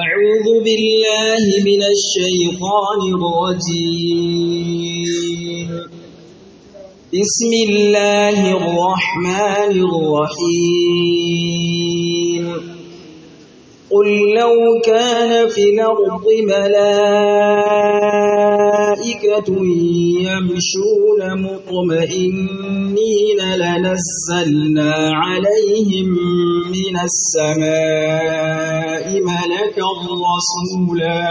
أعوذ بالله من الشيطان الرجيم بسم الله الرحمن الرحيم قل لو كان في الأرض ملائكة يمشون مطمئنين لنزلنا عليهم من السماء ملكا رسولا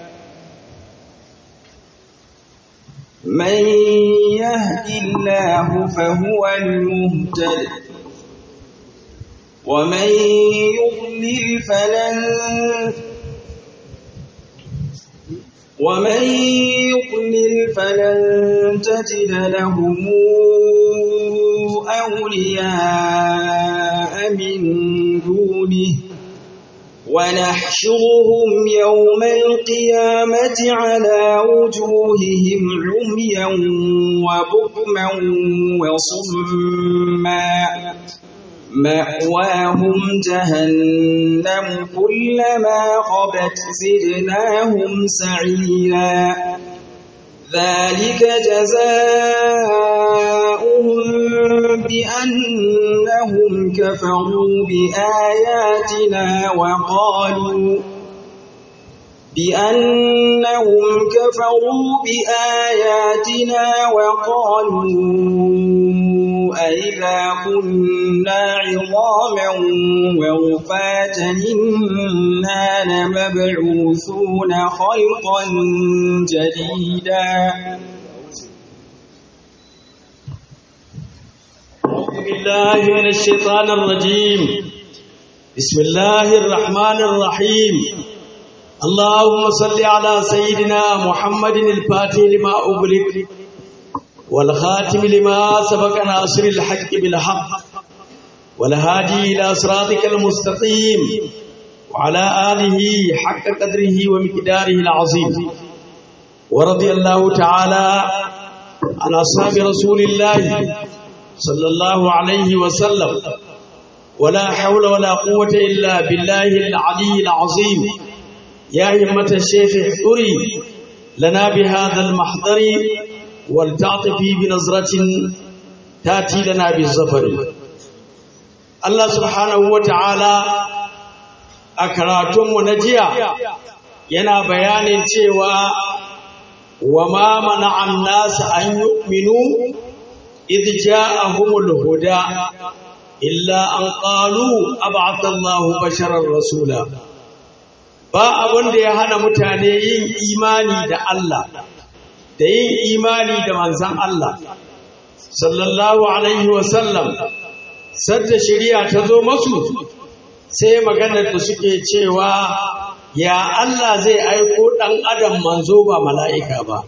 من يهد الله فهو المهتد ومن يضلل فلن ومن يضلل فلن تجد لهم أولياء من دونه ونحشرهم يوم القيامة على وجوههم عميا وبكما وصما مأواهم جهنم كلما خبت زدناهم سعيرا ذلك جزاؤهم بأنهم كفروا بآياتنا وقالوا بأنهم كفروا بآياتنا وقالوا أئذا كنا عظاما ورفاتا إنا لمبعوثون خلقا جديدا أعوذ بالله من الشيطان الرجيم بسم الله الرحمن الرحيم اللهم صل على سيدنا محمد الفاتح لما أغلق والخاتم لما سبق ناصر الحق بالحق والهادي إلى صراطك المستقيم وعلى آله حق قدره ومقداره العظيم ورضي الله تعالى عن أصحاب رسول الله صلى الله عليه وسلم ولا حول ولا قوة إلا بالله العلي العظيم يا همة الشيخ احضري لنا بهذا المحضر ولتعطفي بنظرة تأتي لنا بالظفر الله سبحانه وتعالى أكراتم ونجيا ينا بيان cewa وما منع الناس أن يؤمنوا إذ جاءهم الهدى إلا أن قالوا أبعث الله بشرا رسولا ba abin da ya hana mutane yin imani da Allah da yin imani da manzan Allah sallallahu alaihi wasallam sadda shari'a ta zo masu sai maganar da suke cewa ya Allah zai aiko ɗan adam manzo ba mala'ika ba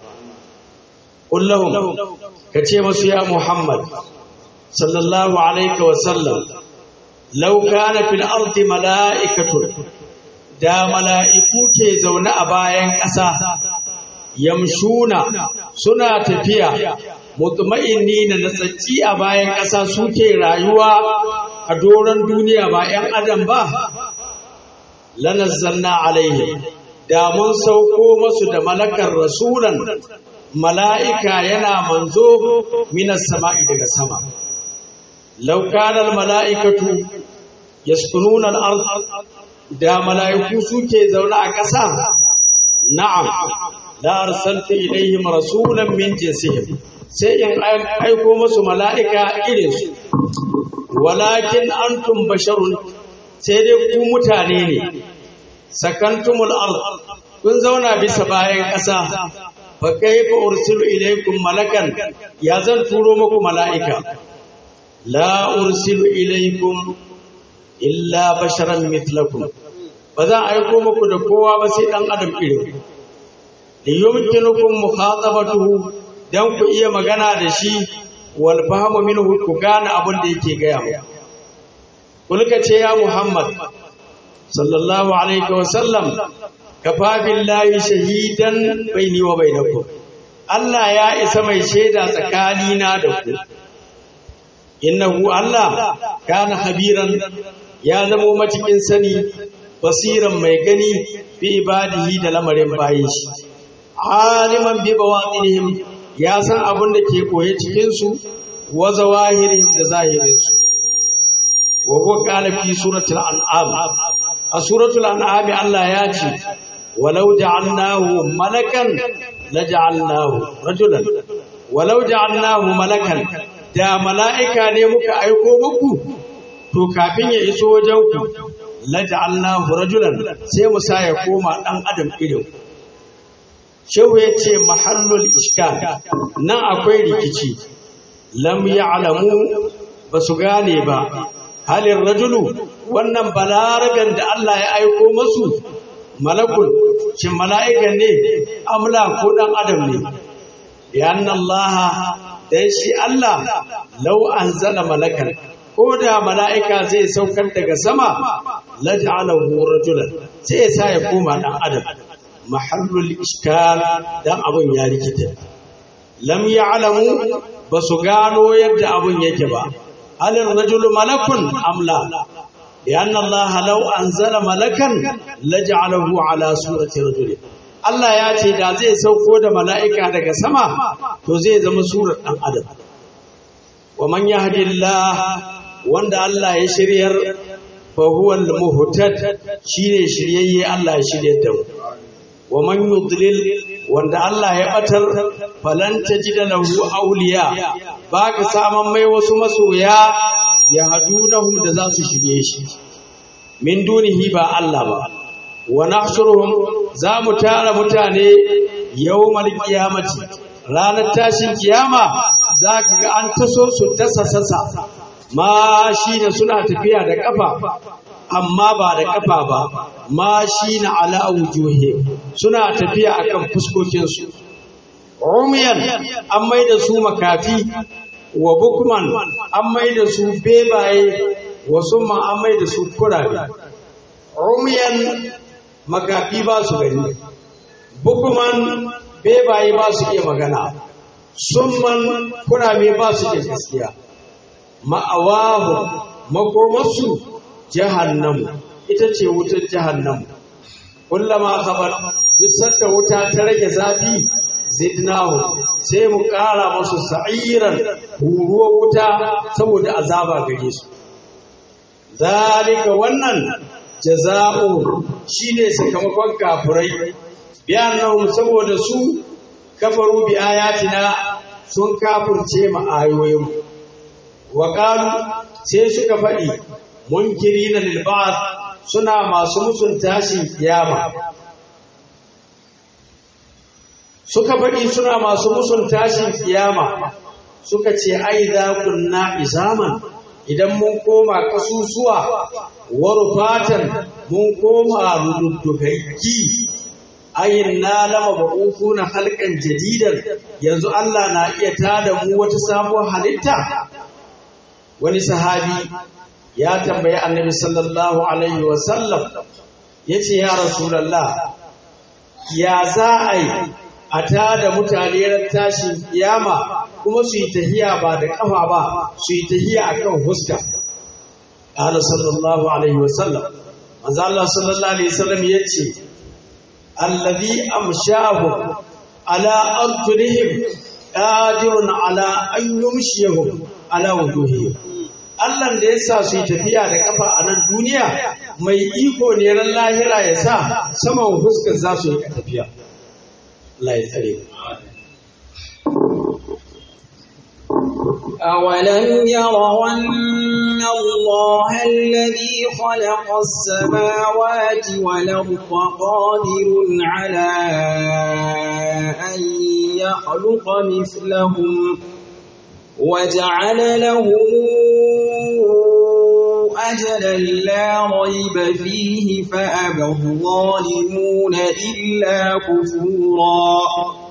kullum ka ce masu ya Muhammad sallallahu alaihi wasallam lau kana fil ardi mala'ikatun da mala'iku ke zaune a bayan ƙasa yamshuna suna tafiya mutma'inni na natsacci a bayan ƙasa suke rayuwa a doron duniya ba ‘yan adam ba lanazzalna alaihi da mun sauko masu da malakar rasulan mala'ika yana manzo minas sama'i daga sama laukanar mala'ikatu yaskununan da mala'iku suke zaune a ƙasa na'am la arsalta ilaihim rasulan min jinsihim sai in aiko musu mala'ika irin su walakin antum basharun sai dai ku mutane ne sakantumul ard kun zauna bisa bayan ƙasa fa kaifa ursilu ilaykum malakan ya zan turo muku mala'ika la ursilu ilaykum illa basharan mithlakum ba za a aiko muku da kowa ba sai dan adam irin da yumkinukum mukhatabatuhu dan ku iya magana da shi wal fahmu minhu ku gane abin da yake gaya mu kulka ce ya muhammad sallallahu alaihi wa sallam kafa billahi shahidan baini wa bainakum Allah ya isa mai shaida tsakanina da ku innahu Allah kana khabiran ya zamo matikin sani basiran mai gani bi ibadihi da lamarin bayin shi aliman bi bawatinihim ya san abin da ke koye cikin su wa zawahiri da zahirin su wa huwa qala fi suratul an'am a suratul an'am Allah ya ce walau ja'alnahu malakan laja'alnahu rajulan walau ja'alnahu malakan da mala'ika ne muka aiko muku to kafin ya iso wajen ku laja'alnahu rajulan sai mu sa ya koma dan adam irin shehu ya ce mahallul iskal nan akwai rikici lam ya'lamu ba su gane ba halin rajulu wannan balaraben da Allah ya aiko masu malakul shin mala'ikan ne amla ko dan adam ne lianna Allah dan shi Allah law anzala malakan ko da mala'ika zai saukar daga sama laj'alahu rajulan sai ya sa ya koma dan adam mahallul iskal dan abun ya rikita lam ya'lamu basu gano yadda abun yake ba halin rajulu malakun amla لأن الله لو أنزل ملكا لجعله على سورة رجل Allah ya ce da zai sauko da mala'ika daga sama to zai zama surar ɗan adam wa man yahdillah wanda Allah ya shiryar fa huwa al-muhtad shine shiryayye Allah ya shiryar da mu wa man yudlil wanda Allah ya batar falan tajida lahu awliya baka saman mai wasu masoya ya hadunahum da za su shirye shi min dunihi ba Allah ba wa nahshuruhum za mu tara mutane yawmal qiyamati ranar tashin kiyama za ka ga an taso su dasa sasa ma shi da suna tafiya da kafa amma ba da kafa ba ma shi na ala wujuhi suna tafiya akan fuskokinsu umiyan an mai da su makafi wa bukman an mai da su bebaye wa summa an mai da su kurabe umiyan makafi ba su gani bukman bebaye ba su iya magana summan kurabe ba su iya gaskiya ma'awahu makomarsu jahannamu ita ce wutar jahannamu kullama khabar duk sanda wuta ta rage zafi zidnahu sai mu ƙara musu sa'iran huruwar wuta saboda azaba gare su zalika wannan jaza'u shine sakamakon kafirai biyannahum saboda su kafaru bi ayatina sun kafirce mu ayoyin wa qalu sai suka faɗi munkirina lil ba'th suna masu musun tashin kiyama suka faɗi suna masu musun tashin kiyama suka ce ai za kunna izaman idan mun koma kasusuwa warufatan mun koma rududdugaggi ayin na lama ba'uku na halkan jadidan yanzu Allah na iya tada mu wata sabuwar halitta wani sahabi ya tambayi annabi sallallahu alaihi wasallam ya ce ya rasulallah ya za a yi a tada mutane ran tashin kiyama kuma su yi tahiya ba da kafa ba su yi tahiya akan huska qala sallallahu alaihi wasallam manzo Allah sallallahu alaihi wasallam yace alladhi amshahu ala arjulihim qadirun ala an yumshiyahum ala wujuhihim Allah da ya sa su yi tafiya da kafa a nan duniya mai iko ne ran lahira ya sa saman fuskar za su yi tafiya Allah ya tsare أولم يروا أن الله الذي خلق السماوات والأرض قادر على أن يخلق مثلهم وجعل لهم أجلا لا ريب فيه فأبى الظالمون إلا كفورا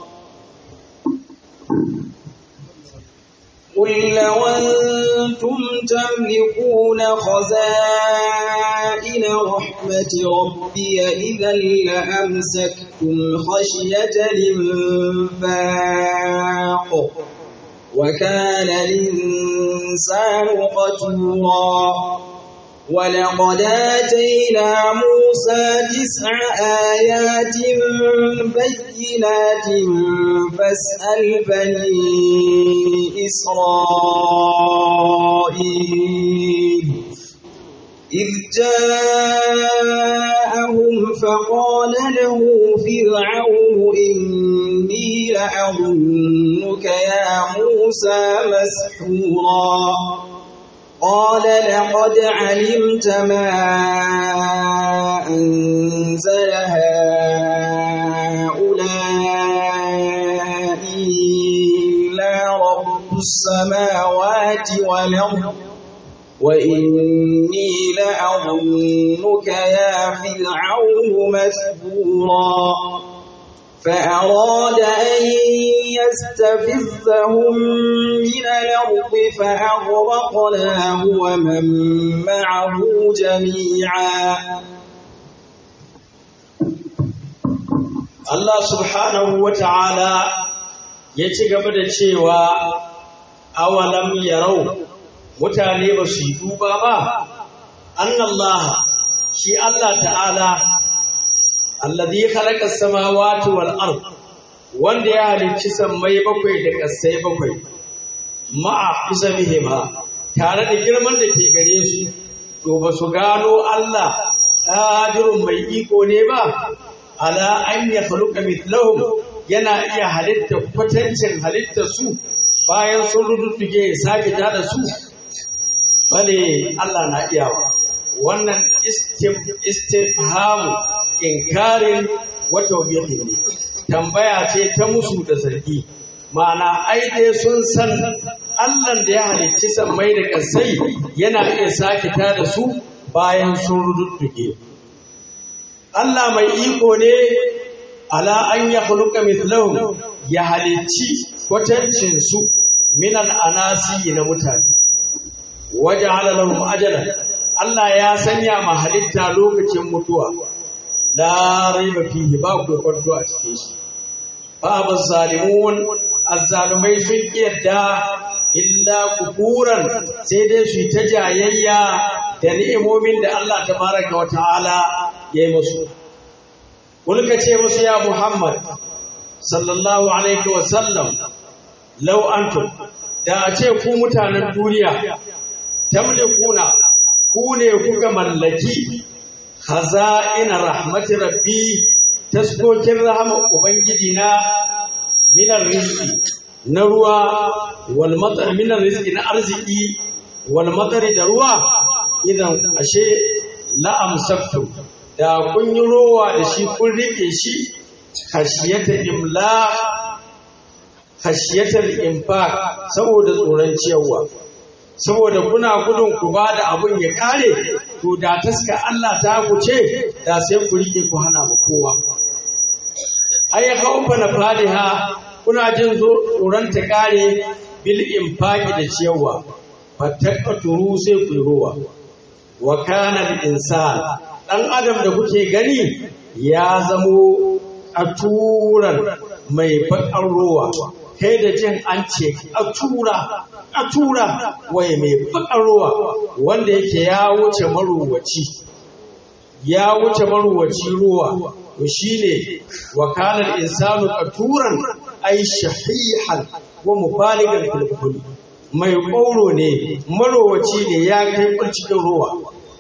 قل لو أنتم تملكون خزائن رحمة ربي إذا لأمسكتم خشية الإنفاق وكان الإنسان قتورا ولقد آتينا موسى تسع آيات بينات فاسأل بني إسرائيل إذ جاءهم فقال له فرعون إني لأظنك يا موسى مسحورا قال لقد علمت ما أنزل هؤلاء إلا رب السماوات والأرض وإني لأظنك يا فرعون مثبورا فأراد أن يستفزهم من الأرض فأغرقناه ومن معه جميعا Allah subhanahu wa ta'ala ya ci gaba da cewa awalam yarau mutane ba su yi duba ba annallaha shi Allah ta'ala alladhi khalaqa as-samawati wal ard wanda ya halicci sammai bakwai da ƙasai bakwai ma'a izamihima tare da girman da ke gare su to ba su gano Allah qadirun mai iko ne ba ala an ya khluqa mithlahum yana iya halitta kwatancin halitta su bayan sun rududduge ya sake tada su bale Allah na iyawa wannan istifhamu inkarin wata wabiyatin ne tambaya ce ta musu da zargi ma'ana ai dai sun san Allah da ya halicci sammai da kasai yana iya sake tada su bayan sun rududduge Allah mai iko ne ala an ya khuluqa mithlahum ya halicci kwatancin su min anasi na mutane waja'ala lahum ajalan Allah ya sanya ma halitta lokacin mutuwa la raiba fihi ba ku kwanto a cikin shi babu zalimun azzalumai sun yadda illa kufuran sai dai su ta jayayya da ni'imomin da Allah tabaraka wa ta'ala ya yi musu kulka ce musu ya Muhammad sallallahu alaihi wa sallam law antum da a ce ku mutanen duniya tamlikuna ku ne kuka mallaki khaza'ina rahmati rabbi taskokin rahama ubangiji na minar rizqi na ruwa wal matar minar rizqi na arziki wal matari da ruwa idan ashe la amsaktum da kun yi rowa da shi kun rike shi khashiyata imla khashiyatal infaq saboda tsoron ciyarwa saboda kuna gudun ku ba da abun ya kare to da taska Allah ta kuce da sai ku rike ku hana mu kowa ai haufa na fadiha kuna jin tsoron ta kare bil infaqi da ciyarwa fatakaturu sai ku rowa wa kana al insan dan adam da kuke gani ya zamo aturan mai bakar rowa kai da jin an ce a tura a tura waye mai bakar ruwa wanda yake ya wuce maruwaci ya wuce maruwaci ruwa to shine wakalar insanu qaturan ay shahihan wa mubaligan fil mai ƙoro ne marowaci ne ya kai cikin ruwa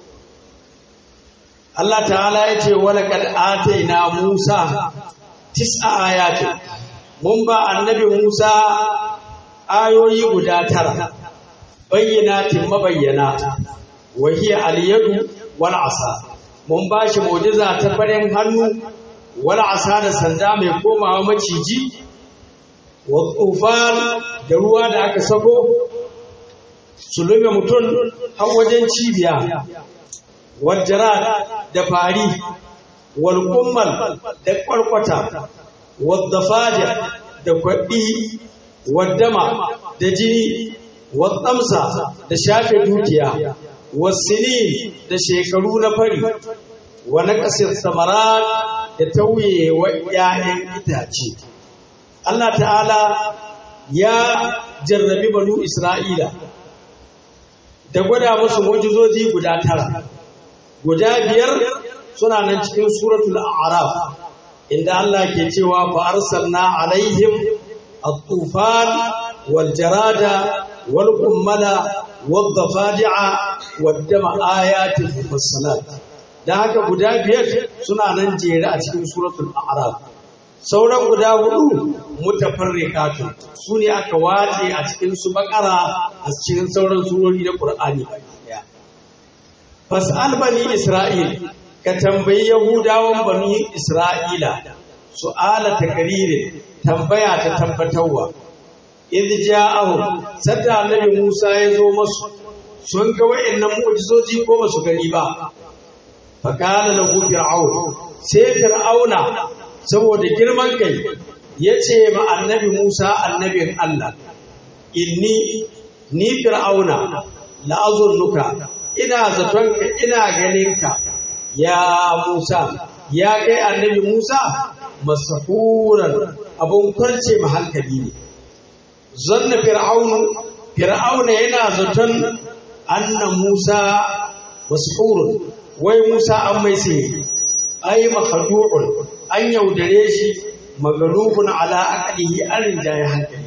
Allah ta'ala ya ce walaqad ataina Musa tis'a ayatin mun ba annabi Musa ayoyi guda tara bayyanatin mabayyana wa hiya al-yadu wal asa mun ba shi mu'jiza ta farin hannu wal asa da sanda mai komawa maciji wa tufan da ruwa da aka sako su lume mutum har wajen cibiya wal jarad da fari wal kummal da kwarkwata والضفادع da kwaɗi waddama da jini watsamsa da shafe dukiya wasini da shekaru na fari wa naqasir samarat da tauye wa ƴaƴan itace Allah ta'ala ya jarrabi banu Isra'ila da gwada musu mu'jizoji guda tara guda biyar suna nan cikin suratul a'raf inda Allah ke cewa fa arsalna alaihim at-tufan wal jarada wal qummala wad dafadi'a wad dama ayatin mufassalat da haka guda biyar suna nan jere a cikin suratul a'raf sauran guda hudu mutafarriqatu su ne aka wace a cikin su bakara a cikin sauran surori na qur'ani fas'al bani isra'il ka tambayi yahudawan bani isra'ila su'ala takririn tambaya ta tabbatarwa idh ja'ahu sadda annabi Musa ya zo masu sun ga wayannan mu'jizoji ko ba su gani ba fa kana lahu fir'aun sai fir'auna saboda girman kai yace ma annabi Musa annabin Allah inni ni fir'auna la'azunnuka ina zatonka ina ganinka ya Musa ya kai annabi Musa masahuran abun kwarce ma hankali ne zanna fir'aunu fir'auna yana zaton anna Musa mashurun wai Musa an mai sihiri ai makhadu'un an yaudare shi magalubun ala aqlihi an rinjaye hankali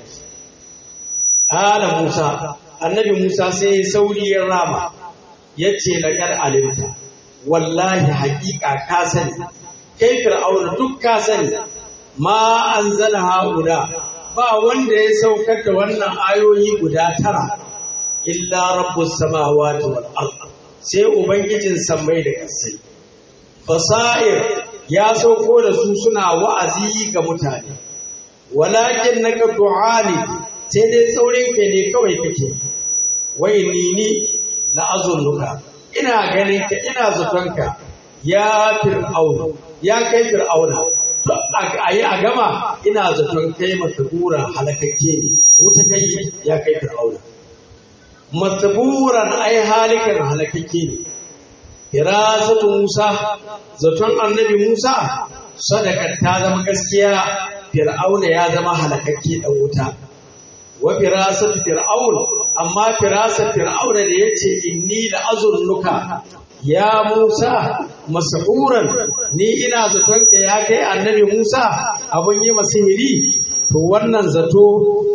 ala Musa annabi Musa sai sauri ya rama yace laqad alimta wallahi haƙiƙa ka sani kai fir'auna duk ka sani ma anzala haula ba wanda ya saukar da wannan ayoyi guda tara illa rabbus samawati wal ard sai ubangijin sammai da ƙasai fasair ya sauko da su suna wa'azi ga mutane walakin naka du'ani sai dai saurin kai ne kawai kake wai ni ni la azunnuka ina ganin ka ina zatonka ya fir'auna ya kai fir'auna to a yi a gama ina zaton kai masabura halakakke ne wuta kai ya kai fir'auna masaburan ai halikan halakakke ne firasatu musa zaton annabi musa sadaka ta zama gaskiya fir'auna ya zama halakakke dan wuta wa firasatu fir'aun amma firasatu fir'auna da yace inni la azunnuka ya Musa masahuran ni ina zaton ka ya kai annabi Musa abun yi masihiri to wannan zato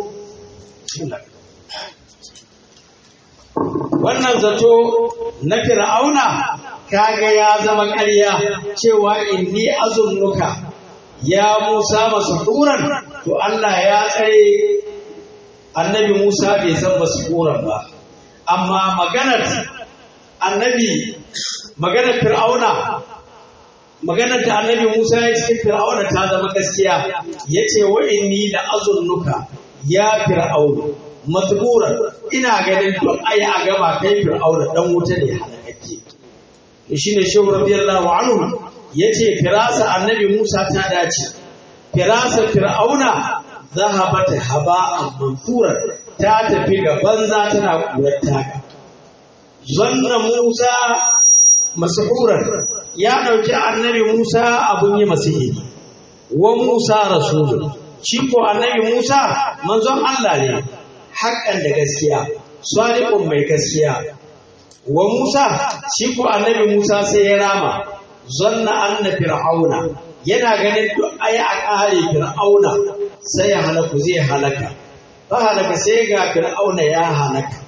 wannan zato na fir'auna kaga ya zama ƙarya cewa inni azunnuka ya Musa masahuran to Allah ya tsare annabi Musa bai san masahuran ba amma maganar annabi maganar fir'auna maganar da annabi Musa ya ce fir'auna ta zama gaskiya yace wa inni la azunnuka ya fir'auna matburan ina ganin duk ayi a gaba kai fir'auna dan wuta ne halakakke shine shehu radiyallahu anhu yace firasa annabi Musa ta dace firasa fir'auna zahabat haba'an manfuran ta tafi ga banza tana kurar taka zanna Musa masuhuran ya ɗauki annabi Musa abun yi masihiri wa Musa rasulun shi ko annabi Musa manzon Allah ne haƙƙan da gaskiya sadiqun mai gaskiya wa Musa shi ko annabi Musa sai ya rama zanna anna fir'auna yana ganin duk ayi a ƙare fir'auna sai ya halaku zai halaka ba halaka sai ga fir'auna ya halaka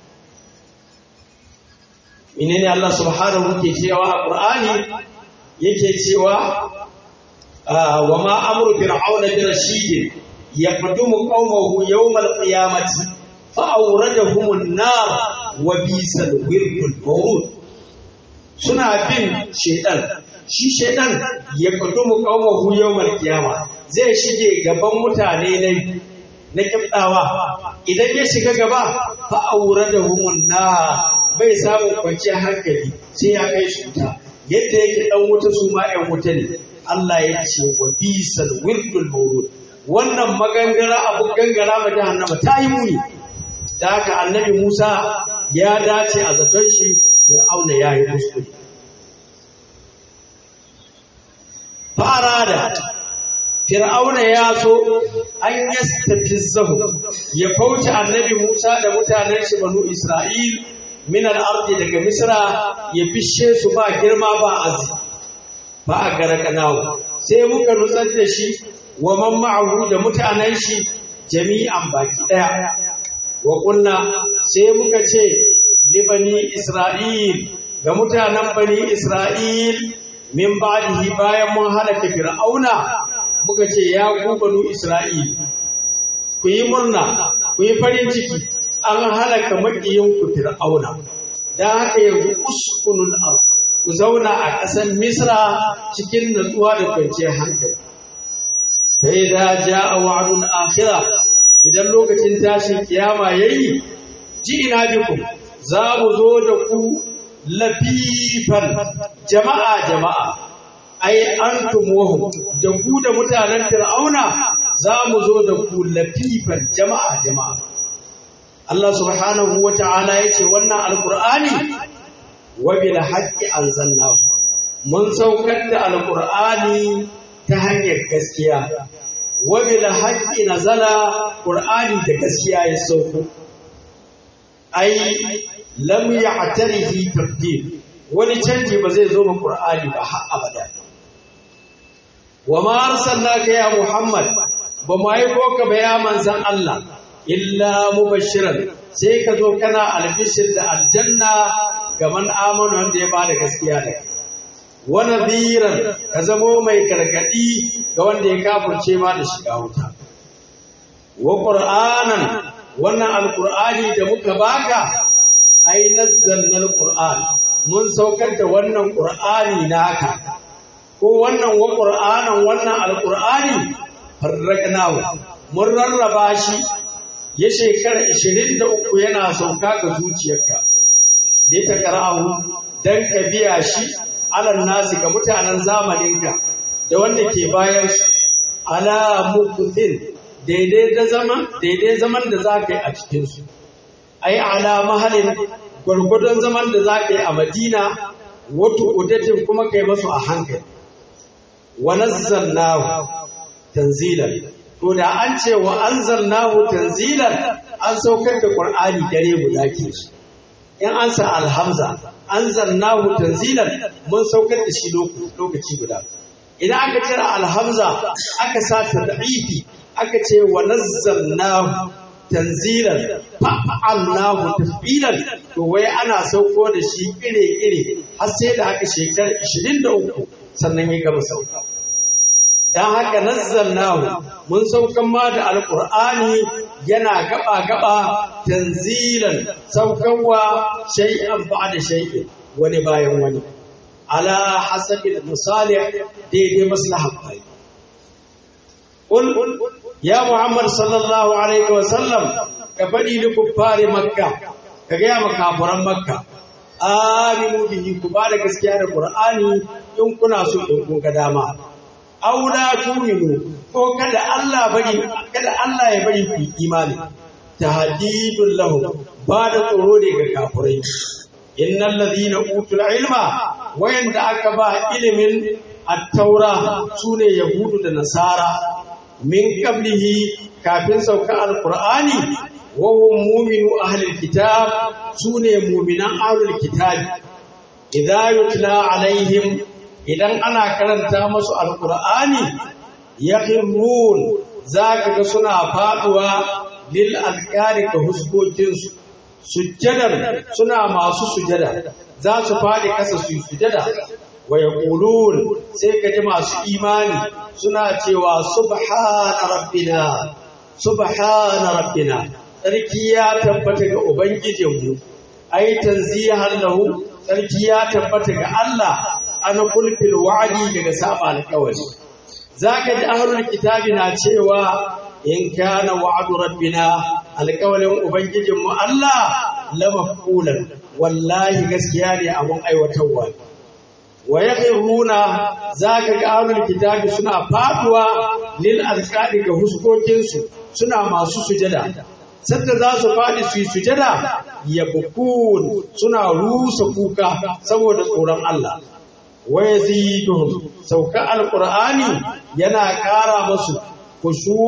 menene Allah subhanahu ke cewa a Qur'ani yake cewa wa ma amru fir'auna bi rashidin yaqdumu qaumahu yawm al-qiyamati fa awradahum an-nar wa bisal wirdul mawrud suna bin shaytan shi shaytan yaqdumu qaumahu yawm al-qiyama zai shige gaban mutane ne na kibdawa idan ya shiga gaba fa awradahum an-nar bai samun kwanciyar hankali sai ya kai su wuta yadda yake dan wuta su ma ƴan wuta ne Allah ya ce wa bisal wirdul mawrud wannan magangara abu gangara ma jahannama ta yi muni da haka annabi Musa ya dace a zaton shi Fir'auna ya yi kuskure fara da Fir'auna ya so an yastafizzahu ya kauce annabi Musa da mutanen shi banu Isra'il min al-ardi daga misra ya fishe su ba girma ba azi ba a garakanawo sai muka nutsar da shi wa man ma'ahu da mutanen shi jami'an baki daya wa kunna sai muka ce libani isra'il ga mutanen bani isra'il min ba'dihi bayan mun halaka fir'auna muka ce ya ku banu isra'il ku yi murna ku yi farin ciki an halaka makiyin ku fir'auna dan haka yanzu uskunul ard ku zauna a ƙasar misra cikin natsuwa da kwanciyar hankali fa idza jaa wa'dul akhirah idan lokacin tashin kiyama yayi ji ina bikum za mu zo da ku lafifan jama'a jama'a ai antum wahum da ku da mutanen fir'auna za mu zo da ku lafifan jama'a jama'a Allah subhanahu wa ta'ala ya ce wannan alkur'ani wa bil haqqi anzalnahu mun saukar da alkur'ani ta hanyar gaskiya wa bil haqqi nazala qur'ani da gaskiya ya sauko ai lam ya'tarihi tabdil wani canji ba zai zo ma qur'ani ba har abada wa ma arsalnaka ya muhammad ba mu aiko ka ba ya manzan Allah illa mubashiran sai ka zo kana albishir da aljanna ga man amana wanda ya bada gaskiya da kai wa nadhiran ka zamo mai gargadi ga wanda ya kafirce ma da shiga wuta wa qur'anan wannan alqur'ani da muka baka ai nazzalna alqur'an mun saukar da wannan qur'ani naka ko wannan wa qur'anan wannan alqur'ani farraqnahu mun rarraba shi ya shekara 23 yana sauka ga zuciyarka da ta qara'ahu dan ka biya shi alan nasi ga mutanen zamaninka da wanda ke bayan su ala muktin daidai da zaman daidai zaman da zaka yi a cikin su ai ala mahalin gwargwadon zaman da zaka yi a Madina wato udatin kuma kai masu a hankali wa nazzalnahu tanzilan to da an ce wa anzalnahu tanzilan an saukar da qur'ani dare guda ke shi in an sa alhamza anzalnahu tanzilan mun saukar da shi lokaci guda idan aka cira alhamza aka sa tad'ifi aka ce wa nazzalnahu tanzilan fa'alnahu tafbilan to wai ana sauko da shi ire-ire har sai da aka shekara 23 sannan ya gama sauka dan haka nazzalnahu mun saukan ma da alqur'ani yana gaba gaba tanzilan saukanwa shay'an ba'da shay'in wani bayan wani ala hasabi masalih daidai maslahar bai qul ya muhammad sallallahu alaihi wa sallam ka fadi li kuffari makka ka ga makafuran makka aminu bihi ku ba da gaskiya da qur'ani in kuna so in kun ga dama aula tuminu ko kada Allah bari kada Allah ya bari ku imani tahdidul lahu ba da tsoro ne ga kafirai innal ladina utul ilma wayanda aka ba ilimin at-taura sune yahudu da nasara min qablihi kafin sauka alqur'ani wa hum mu'minu ahlil kitab sune mu'minan ahlul kitab idza yutla alaihim idan ana karanta masu alkur'ani ya hirrun za ka ga suna faduwa lil alƙari ga huskokinsu sujjadar suna masu sujada za su faɗi ƙasa su yi sujada wa ya sai ka ji masu imani suna cewa subhana rabbina subhana rabbina tsarki ya tabbata ga ubangijinmu ai tanzihan lahu tsarki ya tabbata ga Allah ana kulfil wa'adi daga saba alƙawari zaka ji ahlul kitabi na cewa in kana wa'du rabbina alƙawarin ubangijin mu Allah la mafqulan wallahi gaskiya ne abun aiwatarwa wa yakhruna zaka ga ahlul kitabi suna faduwa lil alqadi ga huskokin su suna masu sujada sadda za su faɗi su yi sujada ya bukun suna rusa kuka saboda tsoron Allah waya ziduhum sauka alqur'ani yana ƙara musu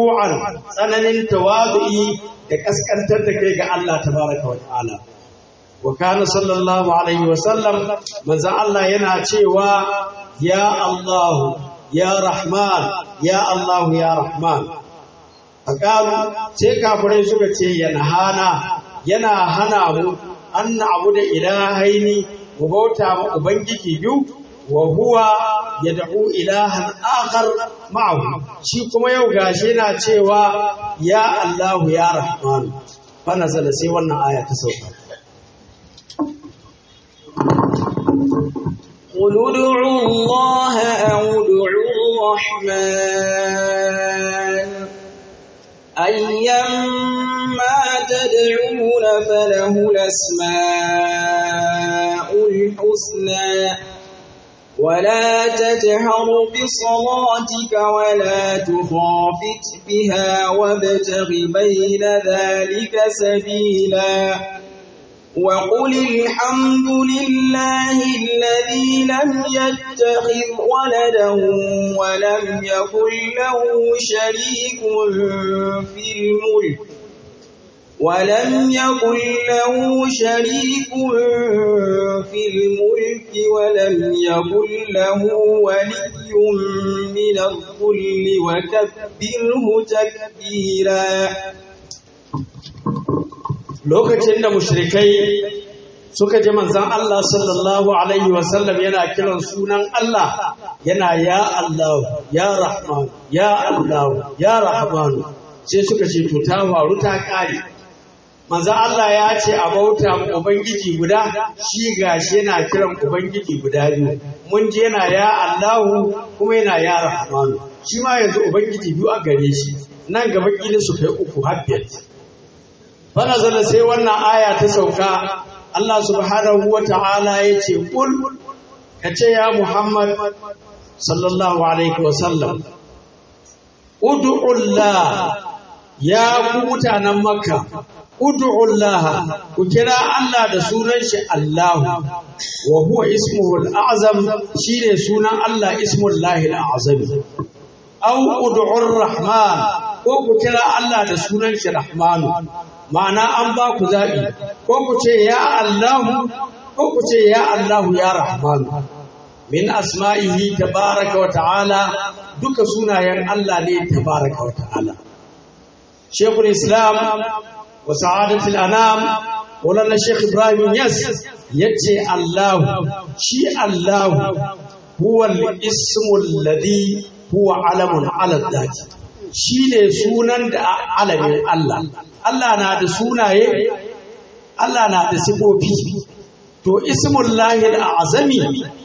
khushu'an tsananin tawadu'i da kaskantar da kai ga Allah tabaraka wa ta'ala wa kana sallallahu alaihi wasallam manzon Allah yana cewa ya Allah ya Rahman ya Allah ya Rahman faqalu sai kafirai suka ce yana hana yana hana mu an abu da ilahaini mu bauta ma ubangiji biyu wa huwa yad'u ilahan akhar ma'ahu shi kuma yau gashi yana cewa ya Allah ya Rahman fa nazala sai wannan aya ta sauka قل ادعوا الله أو ادعوا الرحمن أيما تدعون فله الأسماء الحسنى ولا تجهر بصلاتك ولا تخافت بها وابتغ بين ذلك سبيلا وقل الحمد لله الذي لم يتخذ ولدا ولم يكن له شريك في الملك ولم يكن له شريك في الملك ولم يكن له ولي من الظل وكبره تكبيرا lokacin da mushrikai suka ji manzan Allah sallallahu alaihi wasallam yana kiran sunan Allah yana ya Allah ya Rahman ya Allah ya Rahman sai suka ce to ta faru ta kare manzan Allah ya ce a bauta ubangiji guda shi gashi yana kiran ubangiji guda biyu mun ji yana ya Allah kuma yana ya Rahman shi ma yanzu ubangiji biyu a gare shi nan gaba kila su kai uku har biyar fanazala sai wannan aya ta sauka Allah subhanahu wa ta'ala ya ce kul ka ce ya Muhammad sallallahu alaihi wa sallam ud'ullah ya ku mutanen makka ud'ullah ku kira Allah da sunan shi Allah wa huwa ismuhu al-a'zam shine sunan Allah ismullahi al-a'zam aw ud'ur rahman ko ku kira Allah da sunan shi rahmanu ma'ana an ba ku zaɓi ko ku ce ya Allahu ko ku ce ya Allahu ya Rahmanu min asma'ihi tabaraka wa ta'ala duka sunayen Allah ne tabaraka wa ta'ala Sheikhul Islam wa Sa'adatul Anam Maulana Sheikh Ibrahim Yas yace Allahu shi Allahu huwa al-ismu alladhi huwa alamun ala dhati shine sunan da alamin Allah Allah na da sunaye, Allah na da sifofi, to ismullahi azami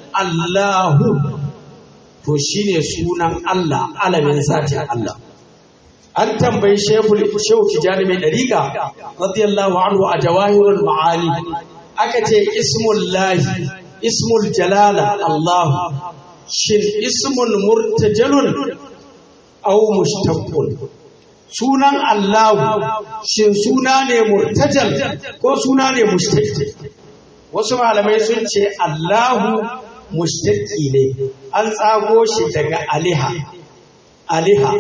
Allahu to shi ne sunan Allah, alamin zatin Allah. An tambayi Shehu Tijjani mai ɗariƙa, radiyallahu anhu a jawahirul ma'ani, aka ce ismullahi, ismul jalala Allahu, shin ismun murtajalun au mushtaqqun sunan Allahu shin suna ne murtajal ko suna ne mushtaqi wasu malamai sun ce Allahu mushtaqi ne an tsago shi daga aliha aliha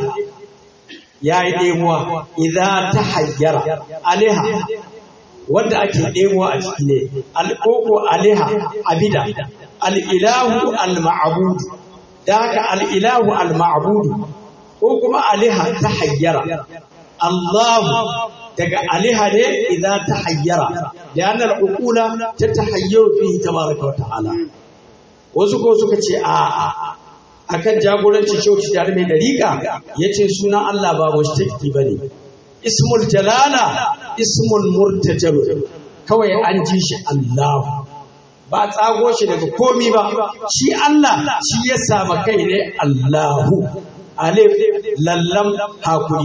ya yi ɗemuwa idan ta hayyara aliha wanda ake ɗemuwa a ciki ne alƙoƙo aliha abida al'ilahu al-ma'abudu da haka al'ilahu al-ma'abudu ko kuma aliha ta hayyara Allahu daga aliha ne idan ta hayyara da yanar ukula ta ta hayyaru fi tabaraka wa ta'ala wasu ko suka ce a akan jagoranci shauci da mai dariƙa ya ce sunan Allah ba mushtaki ba ne ismul jalala ismul murtajal kawai an ji shi Allah ba tsago shi daga komi ba shi Allah shi ya sama kai ne Allahu alif lallam hakuri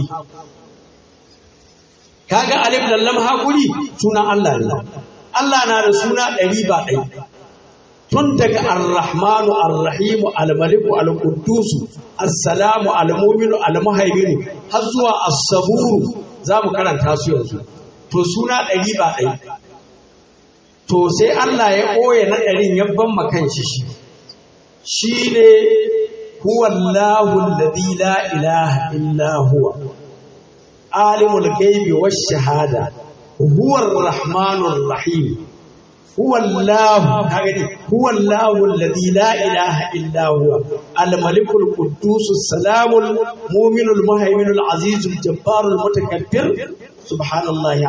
kaga alif lallam hakuri sunan Allah ne Allah na da suna ɗari ba ɗari tun daga ar-rahmanu ar-rahimu al-maliku al-quddusu as-salamu al-mu'minu al-muhaiminu har zuwa as-saburu zamu karanta su yanzu to suna ɗari ba ɗari to sai Allah ya ɓoye na ɗarin ya ban makan shi shi shine huwa Allahu alladhi la ilaha illa huwa alimul ghaibi wash shahada huwa ar-rahmanur rahim huwa Allah kaga ne huwa Allah alladhi la ilaha illa huwa al-malik al-quddus as-salam al-mu'min al-muhaymin al-aziz al-jabbar al-mutakabbir subhanallahi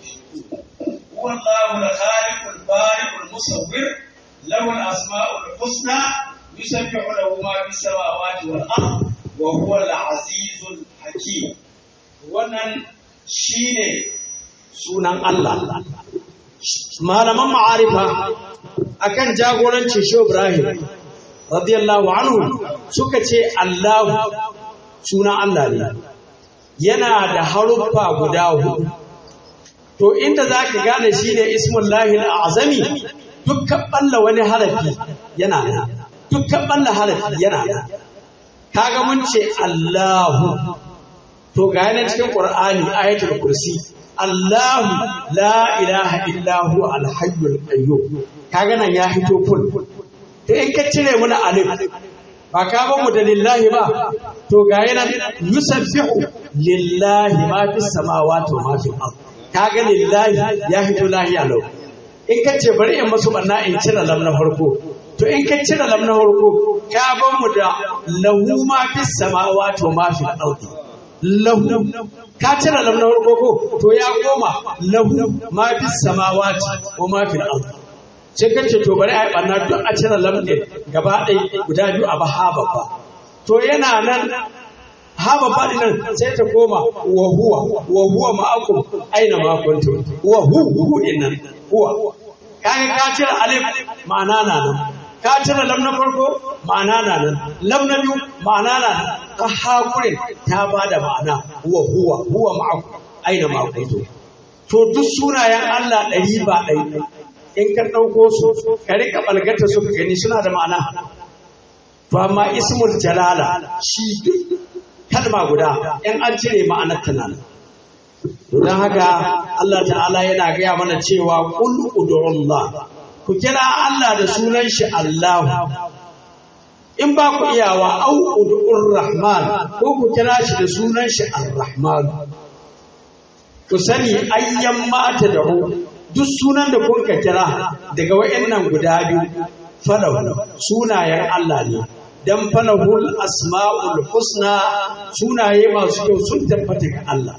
هو الله الخالق البارئ المصور له الأسماء الحسنى يسبح له ما في السماوات والأرض وهو العزيز الحكيم wannan shine sunan Allah malaman ma'arifa akan jagorancin Shehu Ibrahim radiyallahu anhu suka ce Allah sunan Allah ne yana da haruffa guda hudu to inda zaka gane shine ismullahi al-azami dukkan balla wani harafi yana nan dukkan balla harafi yana nan kaga mun ce Allahu to ga yana cikin Qur'ani ayatul kursi Allahu la ilaha illa huwa al-hayyul qayyum kaga nan ya hito ful to in ka cire muna alif ba ka ba mu da lillahi ba to ga yana yusabbihu lillahi ma fis samawati wa ma fil ard kaga lillahi ya hito lahiya lau in ka ce bari in masu banna in cire lam na farko to in ka cire lam na farko ka ban mu da lahu ma fis samawati wa ma fil ardi lahu ka cire lam na farko ko to ya koma lahu ma fis samawati wa ma fil ardi sai ka ce to bari a yi banna duk a cire lam din gaba ɗaya guda biyu a baha babba to yana nan haba faɗi nan sai ta koma wa huwa wa huwa ma'akum aina ma kuntum wa hu hu din nan huwa kaga ka cire alif ma'ana na nan ka cire lam na farko ma'ana na nan lam na biyu ma'ana na nan ka hakurin ta bada ma'ana wa huwa huwa ma'akum aina ma kuntum to duk sunayen Allah ɗari ba ɗari in ka ɗauko su ka rika ɓalgata su ka gani suna da ma'ana to amma ismul jalala shi kalma guda in an cire ma'anar ta nan don haka Allah ta'ala yana gaya mana cewa kul ud'ullah ku kira Allah da sunan shi Allah in ba ku iyawa au ud'ur rahman ko ku kira shi da sunan shi ar-rahman ku sani ayyan mata da duk sunan da kun ka kira daga wayannan guda biyu falahu sunayen Allah ne dan falahul asma'ul husna sunaye masu kyau sun tabbata ga Allah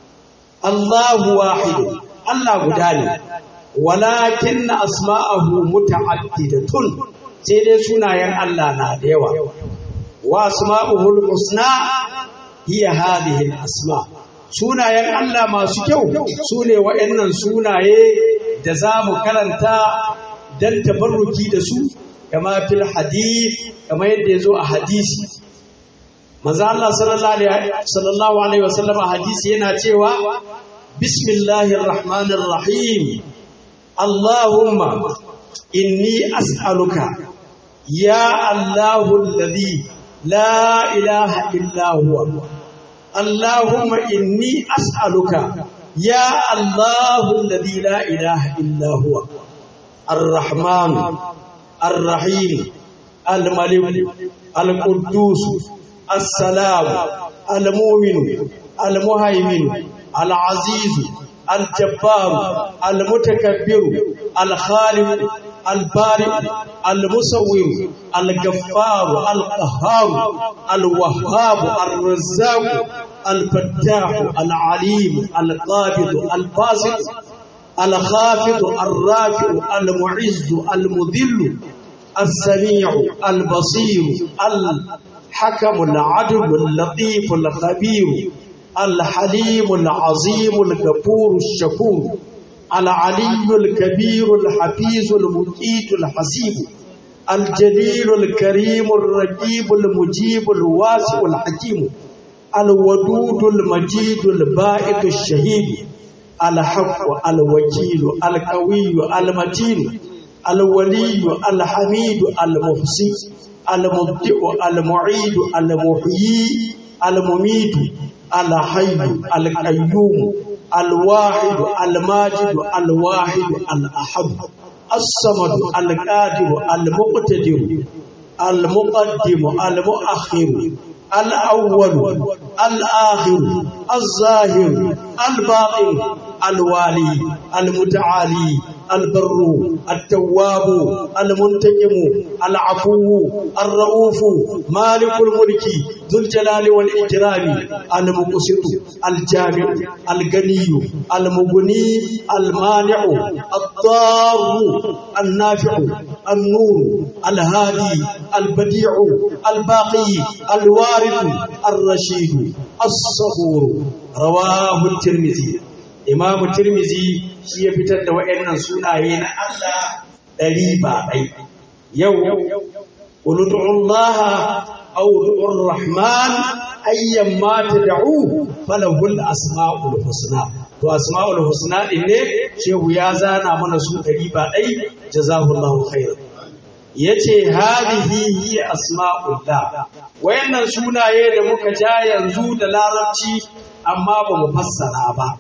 Allahu wahid Allah guda ne walakin asma'ahu muta'addidatun sai dai sunayen Allah na da yawa wa asma'uhul husna hiya hadhihi al-asma sunayen Allah masu kyau sune waɗannan sunaye da za mu karanta dan tabarruki da su kama fil hadith kama yadda ya zo a hadisi manzo Allah sallallahu alaihi wasallam a hadisi yana cewa bismillahir rahmanir rahim allahumma inni as'aluka ya allahu alladhi la ilaha illa huwa allahumma inni as'aluka ya allahu alladhi la ilaha illa huwa الرحمن الرحيم الملك القدوس السلام المؤمن المهيمن العزيز الجبار المتكبر الخالق البارئ المصور الغفار القهار الوهاب الرزاق الفتاح العليم القابض الباسط الخافض الرافع المعز المذل السميع البصير الحكم العدل اللطيف الخبير الحليم العظيم الغفور الشكور العلي الكبير الحفيظ المقيت الحسيب الجليل الكريم الرقيب المجيب الواسع الحكيم الودود المجيد البائد الشهيد الحق الوكيل القوي المتين الولي الحميد المحصي المبدئ المعيد المحيي المميت الحي القيوم الواحد الماجد الواحد الأحد الصمد القادر المقتدر المقدم المؤخر الأول الآخر الظاهر الباطن الوالي المتعالي البر التواب المنتقم العفو الرؤوف مالك الملك ذو الجلال والإكرام المقسط الجامع الغني المغني المانع الضار النافع النور الهادي البديع الباقي الوارث الرشيد الصبور رواه الترمذي Imamu Tirmizi shi ya fitar da waɗannan sunaye na Allah ɗari ba ɗai. Yau, Uludu'ullaha audu'ur Rahman ayyan ma ta da'u falahul asma'ul husna. To asma'ul husna ɗin ne, shehu ya zana mana su ɗari ba ɗai, jazahullahu khairan. ya ce hadihi hiya asma'ullah wayannan sunaye da muka ja yanzu da larabci amma ba mu fassara ba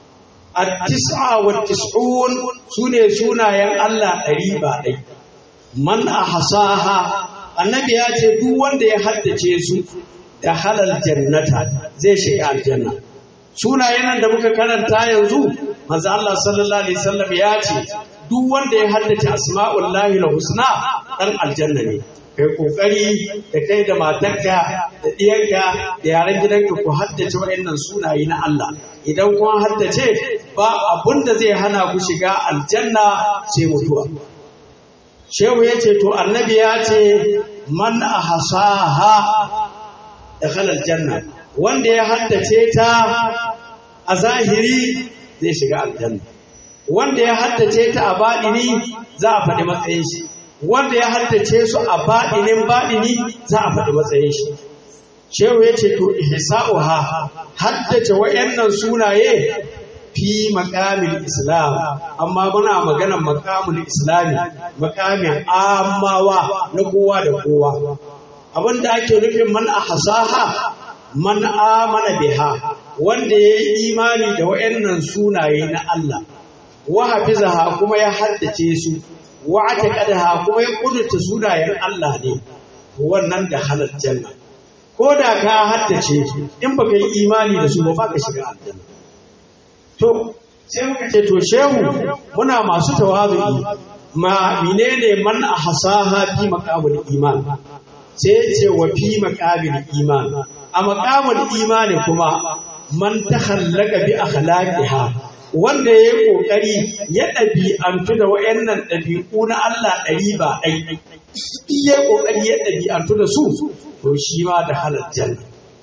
التسعة والتسعون سنة سنة ين الله قريبا دي من أحصاها النبي ياتي دو wanda ya haddace su da halal jannata zai shiga aljanna sunayen nan da muka karanta yanzu manzo Allah sallallahu alaihi wasallam ya ce duk wanda ya haddace asma'ullahi husna dan aljanna ne kai kokari da kai da matarka da ɗiyanka da yaren gidanka ku haddace waɗannan sunaye na Allah idan kun haddace ba abun da zai hana ku shiga aljanna sai mutuwa shehu ya ce to annabi ya ce man ahsaha dakhala aljanna wanda ya haddace ta a zahiri zai shiga aljanna wanda ya haddace ta a baɗini za a faɗi matsayin shi wanda ya haddace su a baɗinin baɗini za a faɗi matsayin shi shehu ya ce to ihsa'uha haddace wayannan sunaye fi makamin islam amma muna maganar makamin islami makamin amawa na kowa da kowa abinda ake nufin man ahsaha man amana biha wanda ya yi imani da wayannan sunaye na Allah wa hafizaha kuma ya haddace su wa ataqadaha kuma ya kudurta sunayen Allah ne wannan da halal janna ko da ka haddace in baka yi imani da su ba ba ka shiga aljanna to sai muka ce to shehu muna masu tawazu'i ma menene man ahsaha fi maqamul iman sai ya ce wa fi maqamul iman a maqamul imani kuma man takhallaka bi akhlaqiha wanda ya yi ƙoƙari ya ɗabi'antu da wa'yannan ɗabi'u na Allah ɗari ba ɗai, iya ƙoƙari ya ɗabi'antu da su, to shi ma da halar janna.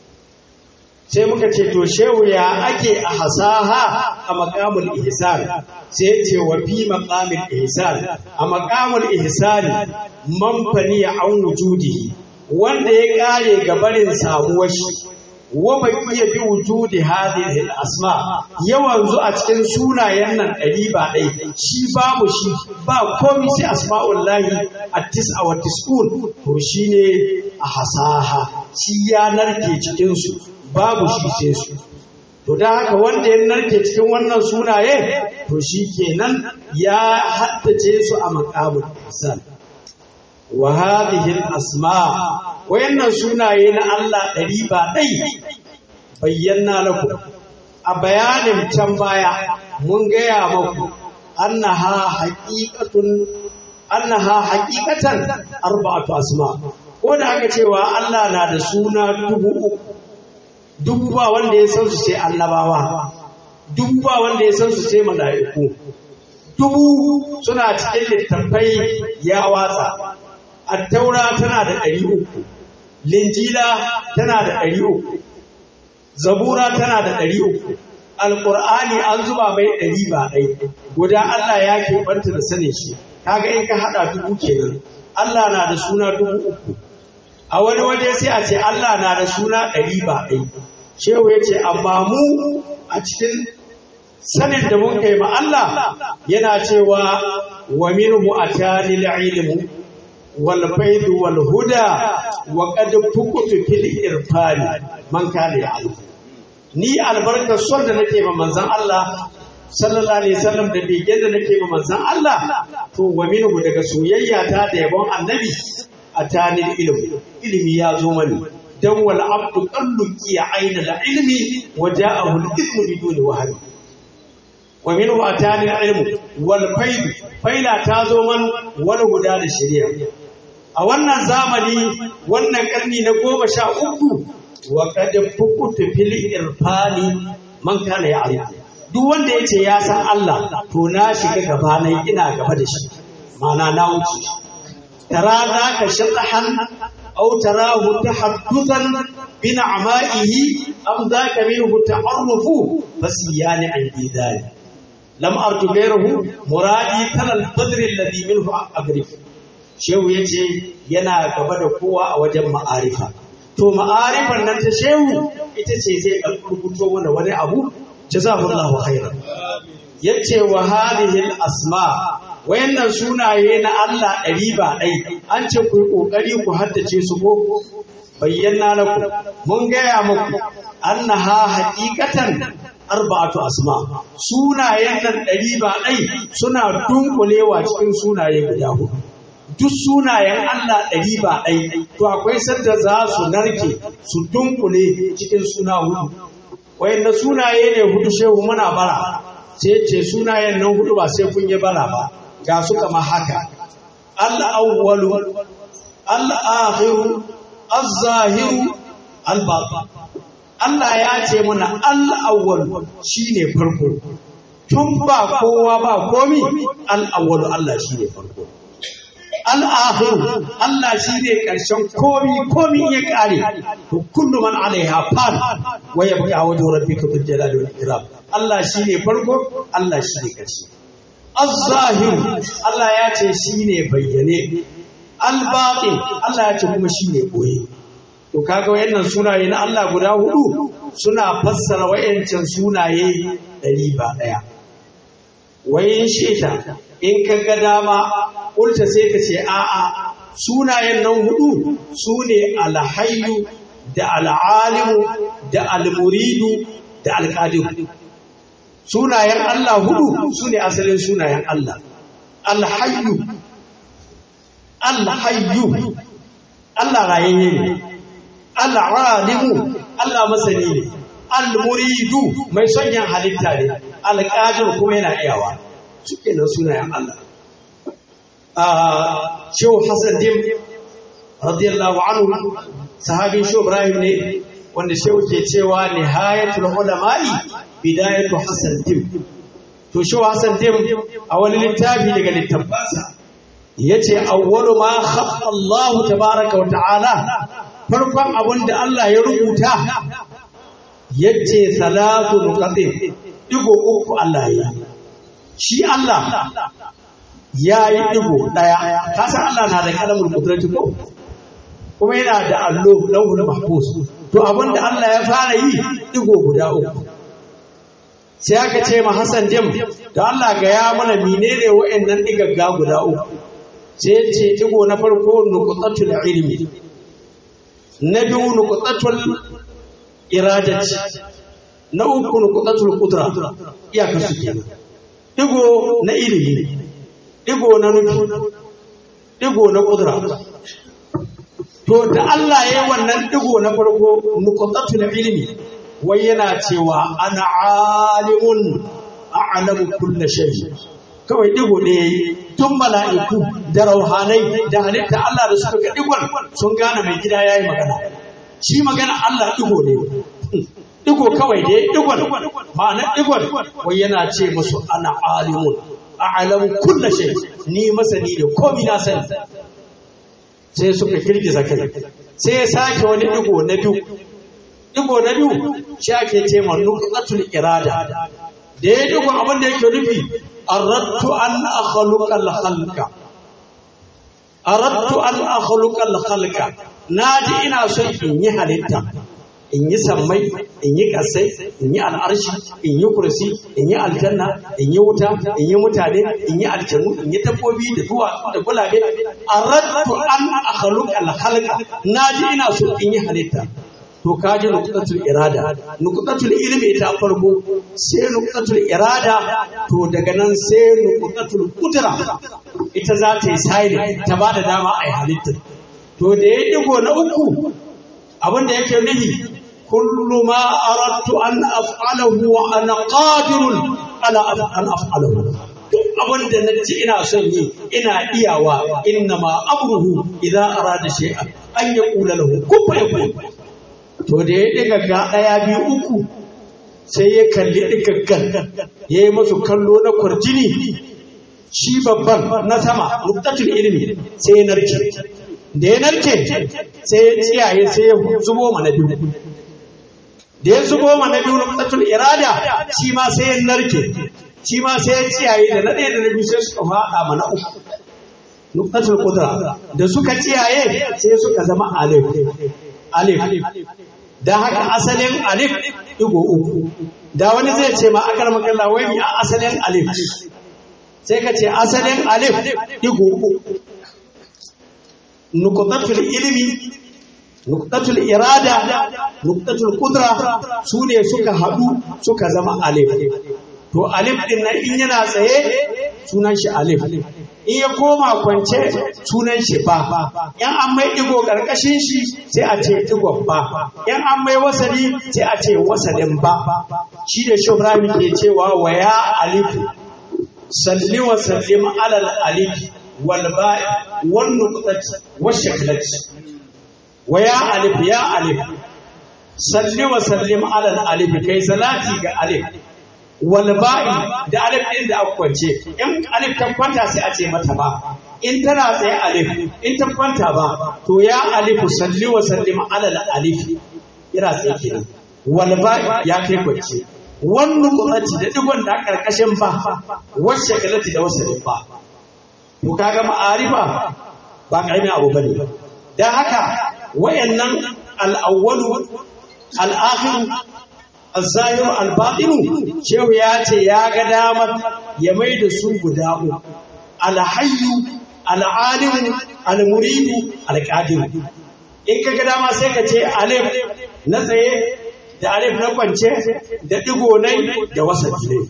Sai muka ce, to shehu ya ake a hasaha a makamul ihsan sai ce wa fi makamul ihsan a makamul ihsan manfani ya an wujudi wanda ya ƙare gabarin samuwar shi wa baqiya bi wujudi hadhihi al-asma yawan zu a cikin sunayen nan ɗari ba ɗai shi babu shi ba komai sai asma'ullahi at-tis'a wa tis'un to shine a hasaha shi ya narke cikin su babu shi sai su to da haka wanda ya narke cikin wannan sunaye to shi kenan ya haddace su a maqamul hasan wa hadhihi al-asma wayannan sunaye na Allah ɗari ba ɗai bayyana laku a bayanin can baya mun gaya maku annaha haqiqatun annaha haqiqatan arba'atu asma ko da aka cewa Allah na da suna dubu uku dubu ba wanda ya san su sai annabawa dubu ba wanda ya san su sai mala'iku dubu suna cikin littattafai ya watsa attaura tana da ɗari uku linjila tana da ɗari uku zabura tana da ɗari uku alƙur'ani an zuba mai ɗari ba ɗai guda Allah ya keɓanta da sanin shi kaga in ka haɗa dubu kenan Allah na da suna dubu uku a wani waje sai a ce Allah na da suna ɗari ba ɗai shehu ya ce amma mu a cikin sanin da mun kai ma Allah yana cewa wa minhu atani ilmu wal faidu wal huda wa qad fukutu fil irfani man kana ya'lam ni albarkar son da nake ma manzon Allah sallallahu alaihi wasallam da begen da nake ma manzon Allah to wa minhu daga soyayya ta da yabon annabi atani ilmu ilimi ya zo mani dan wal abdu qalluki ayna al ilmi wa ja'ahu al ilmu biduni wahyi wa minhu atani al ilmu wal faid faila tazo man wal huda da shari'a a wannan zamani wannan karni na goma sha uku wa qad fukutu fil irfani man kana ya'rifu duk wanda yace ya san Allah to na shiga gaba na ina gaba da shi ma'ana na wuce tara zaka shatahan aw tarahu tahaddutan bi na'ma'ihi am zaka minhu ta'arrufu fasiyani an bidai lam arju ghayruhu muradi kal al-badr alladhi minhu agrif shehu yace yana gaba da kowa a wajen ma'arifa to ma'arifan nan ta shehu ita ce zai rubuto mana wani abu jazahullahu khairan yace wa hadhihi al-asma wayannan sunaye na Allah ɗari ba ɗai an ce ku yi ƙoƙari ku haddace su ko bayyana laku mun gaya muku annaha haqiqatan arba'atu asma sunayen nan ɗari ba ɗai suna dunkulewa cikin sunaye guda hudu duk sunayen Allah ɗari ba ɗai to akwai sanda za su narke su dunkule cikin suna hudu wayanda sunaye ne hudu shehu muna bara sai ce sunayen nan hudu ba sai kun yi bara ba ga su kama haka al-awwalu al-akhiru az-zahiru al-batin Allah ya ce mana al-awwal shine farko tun ba kowa ba komi al-awwal Allah shine farko al-akhiru Allah shine karshen komi komi ya kare to kullu man alaiha fan wa yabqa wajhu rabbika bil jalali wal ikram Allah shine farko Allah shine karshe Az-zahir Allah ya ce shi ne bayyane, al-batin Allah ya ce kuma shi ne ɓoye. To kaga wayannan sunaye na Allah guda hudu suna fassara wayancan sunaye ɗari ba ɗaya. Wayin sheta in ka ga dama ulta sai ka ce a'a sunayen nan hudu su ne alhayu da al'alimu da al-muridu da al-qadiru. sunayen Allah hudu su ne asalin sunayen Allah. Alhayyu, Alhayyu, Allah rayayye ne, Al'alimu, Allah masani ne, Al-muridu mai son yin halitta ne, Al-qadir kuma yana iyawa, suke nan sunayen Allah. Shehu Hassan Dim, radiyallahu anhu, sahabin Shehu Ibrahim ne, wanda Shehu ke cewa nihayatul ulama'i bidayatu Hassan Dim. To shi Hassan Dim a wani littafi daga littafansa yace awwalu ma khaffa Allah tabaaraka wa ta'ala farkon abin da Allah ya rubuta yace salatu nuqatin digo uku Allah ya shi Allah ya yi digo daya kasan Allah na da kalamul qudrati ko kuma yana da allo lauhul mahfuz to abin da Allah ya fara yi digo guda uku sai aka ce ma Hassan Jim da Allah ga ya mana menene wa'annan digagga guda uku sai ce digo na farko nuqtatul ilmi na biyu nuqtatul iradati na uku nuqtatul qudra iyaka su kenan digo na ilimi digo na nufi digo na qudra to da Allah ya yi wannan digo na farko nuqtatul ilmi wai yana cewa ana alimun a'lamu kulli shay kawai digo ne tun mala'iku da rauhanai da halitta Allah da suka ga digon sun gane mai gida yayi magana shi magana Allah digo ne digo kawai da digon ma'ana digon wai yana ce musu ana alimun a'lamu kulli shay ni masani da komai na sani sai suka girgiza kai sai ya sake wani digo na biyu digo na biyu shi ake ce ma nuqatul irada da ya digo abin da yake nufi aradtu an akhluqa al-khalqa aradtu an akhluqa al-khalqa naji ina son in yi halitta in yi sammai in yi kasai in yi al'arshi in yi kursi in yi aljanna in yi wuta in yi mutane in yi aljanu in yi dabbobi da duwa da gulabe aradtu an akhluqa al-khalqa naji ina so in yi halitta to kaji nuqtatul irada nuqtatul ilmi ita farko sai nuqtatul irada to daga nan sai nuqtatul qudra ita za ta yi sai ta ba da dama a yi halitta to da ya digo na uku abin da yake nufi kullu ma aradtu an af'alahu wa ana qadirun ala an af'alahu duk abin da na ci ina son yi ina iyawa inna ma amruhu idza arada shay'an an yaqula lahu kun fa yakun to da ya diga ga daya biyu uku sai ya kalli digaggan ya yi masu kallo na kwarjini shi babban na sama nuktatul ilimi sai ya narke da ya narke sai ya tsiyaye sai ya zubo mana biyu da ya zubo mana biyu nuktatul irada shi ma sai ya narke shi ma sai ya tsiyaye da na ɗaya da na biyu sai suka faɗa mana uku nuktatul kudra da suka tsiyaye sai suka zama alif alif don haka asalin alif digo uku da wani zai ce ma akar makalla wai a asalin alif sai ka ce asalin alif digo uku nuqtatul ilmi nuqtatul irada nuqtatul qudra su ne suka haɗu suka zama alif to alif din nan in yana tsaye sunan shi alif in ya koma kwance sunan shi ba yan an mai digo karkashin shi sai a ce digon ba yan an mai wasali sai a ce wasalin ba shi da shubrami ke cewa wa ya alifu salli wa sallim alal alifi wal ba'i wan nuqtati wash shaklati wa ya alif ya alif salli wa sallim alal alifi kai salati ga alif wal ba'i da alif din da aka kwance in alif ta kwanta sai a ce mata ba in tana tsaye alif in ta kwanta ba to ya alif salli wa sallim ala al alif ira tsaye kenan wal ba'i ya kai kwance wannan kuɗaci da digon da karkashin ba wacce kalati da wasalin ba to kaga ma'arifa ba karamin abu bane dan haka wayannan al-awwalu al-akhiru al-zahiru al-batinu shehu ya ce ya ga damar ya mai da su guda uku al-hayyu al-alimu al-muridu al-qadir in ka ga dama sai ka ce alif na tsaye da alif na kwance da digo nai da wasati ne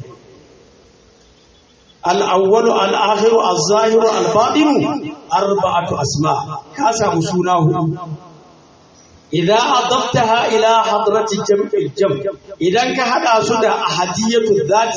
al-awwalu al-akhiru al-zahiru al-batinu arba'atu asma ka samu suna hudu إذا أضفتها إلى حضرة جمع الجمع إذا كهذا سدى أحدية الذات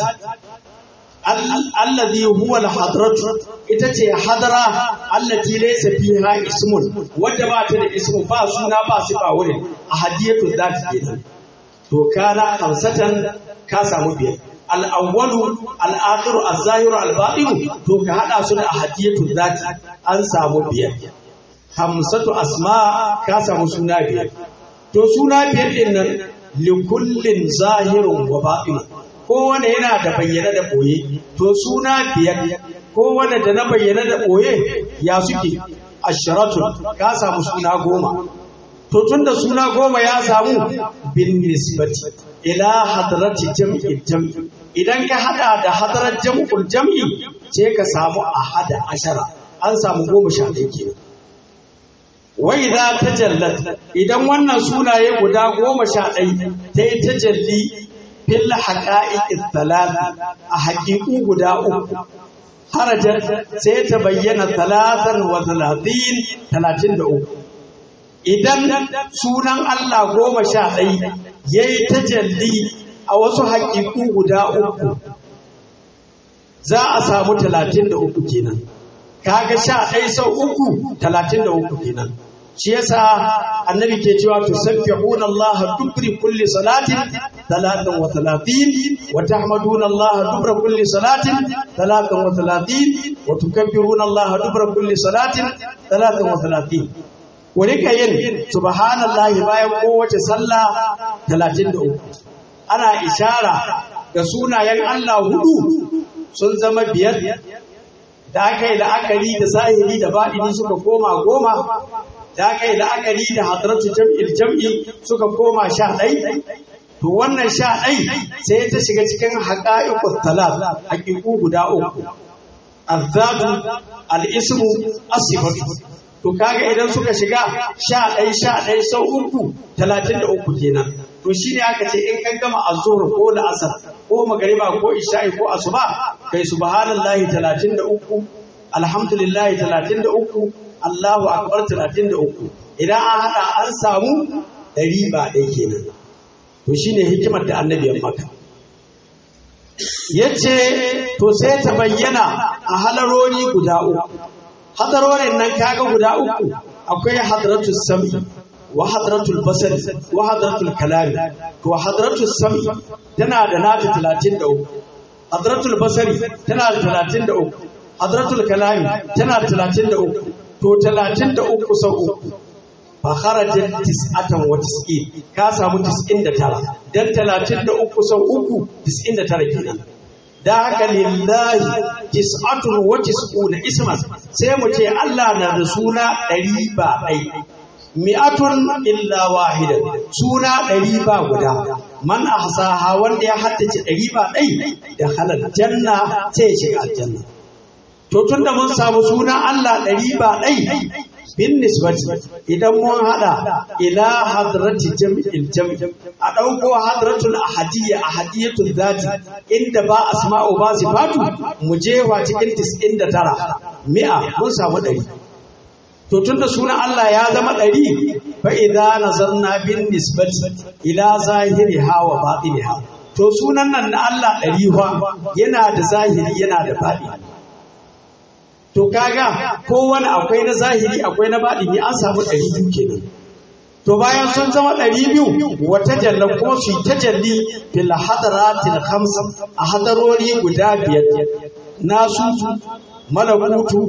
الذي هو الحضرة إتتي حضرة التي ليس فيها اسم ودبات الاسم باسونا باسفا ولن أحدية الذات إذا وكان خمسة كاسا مبين الأول الآخر الظاهر الباطن تو كهذا سدى أحدية الذات أنسى مبين hamsatu asma ka samu suna biyar to suna biyar din nan likullin zahirun wa batin kowane yana da bayyana da boye to suna biyar kowane da na bayyana da boye ya suke asharatun ka samu suna goma to tun da suna goma ya samu bin nisbati ila hadrati jam'i jam'i idan ka hada da hadrar jam'ul jam'i sai ka samu ahada ashara an samu goma sha ɗaya kenan wai za ta jallat idan wannan sunaye guda goma sha ɗai ta yi ta jalli fil haƙa'iƙin talata a haƙiƙu guda uku harajar sai ta bayyana talatan wa talatin talatin da uku idan sunan Allah goma sha ɗai ya yi ta jalli a wasu haƙiƙu guda uku za a samu talatin da uku kenan kaga sha ɗai sau uku talatin da uku kenan shi yasa annabi ke cewa tusabbihuna Allah dubri kulli salatin talatan wa talatin wa tahmaduna Allah dubra kulli salatin talatan wa talatin wa tukabbiruna Allah dubra kulli salatin talatan wa talatin ku rika yin subhanallahi bayan kowace sallah 33 ana ishara ga sunayen Allah hudu sun zama biyar da aka yi la'akari da zahiri da baɗini suka koma goma da aka yi la'akari da hadaratu jam'il jam'i suka koma sha ɗai to wannan sha ɗai sai ta shiga cikin haƙa'iƙus talat haƙiƙu guda uku azzatu al'ismu asifatu to kaga idan suka shiga sha ɗai sha ɗai sau uku talatin da uku kenan to shi ne aka ce in kan gama azzuhur ko da asar ko magariba ko isha'i ko asuba kai subhanallahi talatin da uku alhamdulillahi talatin da uku Allahu akbar 33 idan an hada an samu ɗari ba ɗai kenan to shine hikimar da annabi ya maka yace to sai ta bayyana a halarori guda uku hadarorin nan kaga guda uku akwai hadratus sami wa hadratul basari wa hadratul kalami to hadratul sami tana da nata 33 hadratul basari tana da 33 hadratul kalami tana da 33 to 33 sau uku fa kharajat tis'atan wa tis'in ka samu 99 dan 33 sau uku 99 kenan da haka lillahi tis'atun wa tis'una isman sai mu ce Allah na da suna ɗari ba ɗai mi'atun illa wahida suna ɗari ba guda man ahsaha wanda ya haddace ɗari ba ɗai da halal janna sai ya shiga aljanna to tunda mun samu suna Allah ɗari ba ɗai bin nisbati idan mun hada ila hadrati jam'il jam'i a dauko hadratul ahadiyya ahadiyatul zati inda ba asma'u ba sifatu mu jewa cikin 99 mi'a mun samu 100 to tunda sunan Allah ya zama 100 fa idza nazarna bin nisbati ila zahiriha wa batiniha to sunan nan na Allah 100 fa yana da zahiri yana da batini to kaga kowane akwai na zahiri akwai na baɗini an samu ɗari biyu kenan to bayan sun zama ɗari biyu wata jalla kuma su ta jalli fil hadaratil khams a hadarori guda biyar nasu malakutu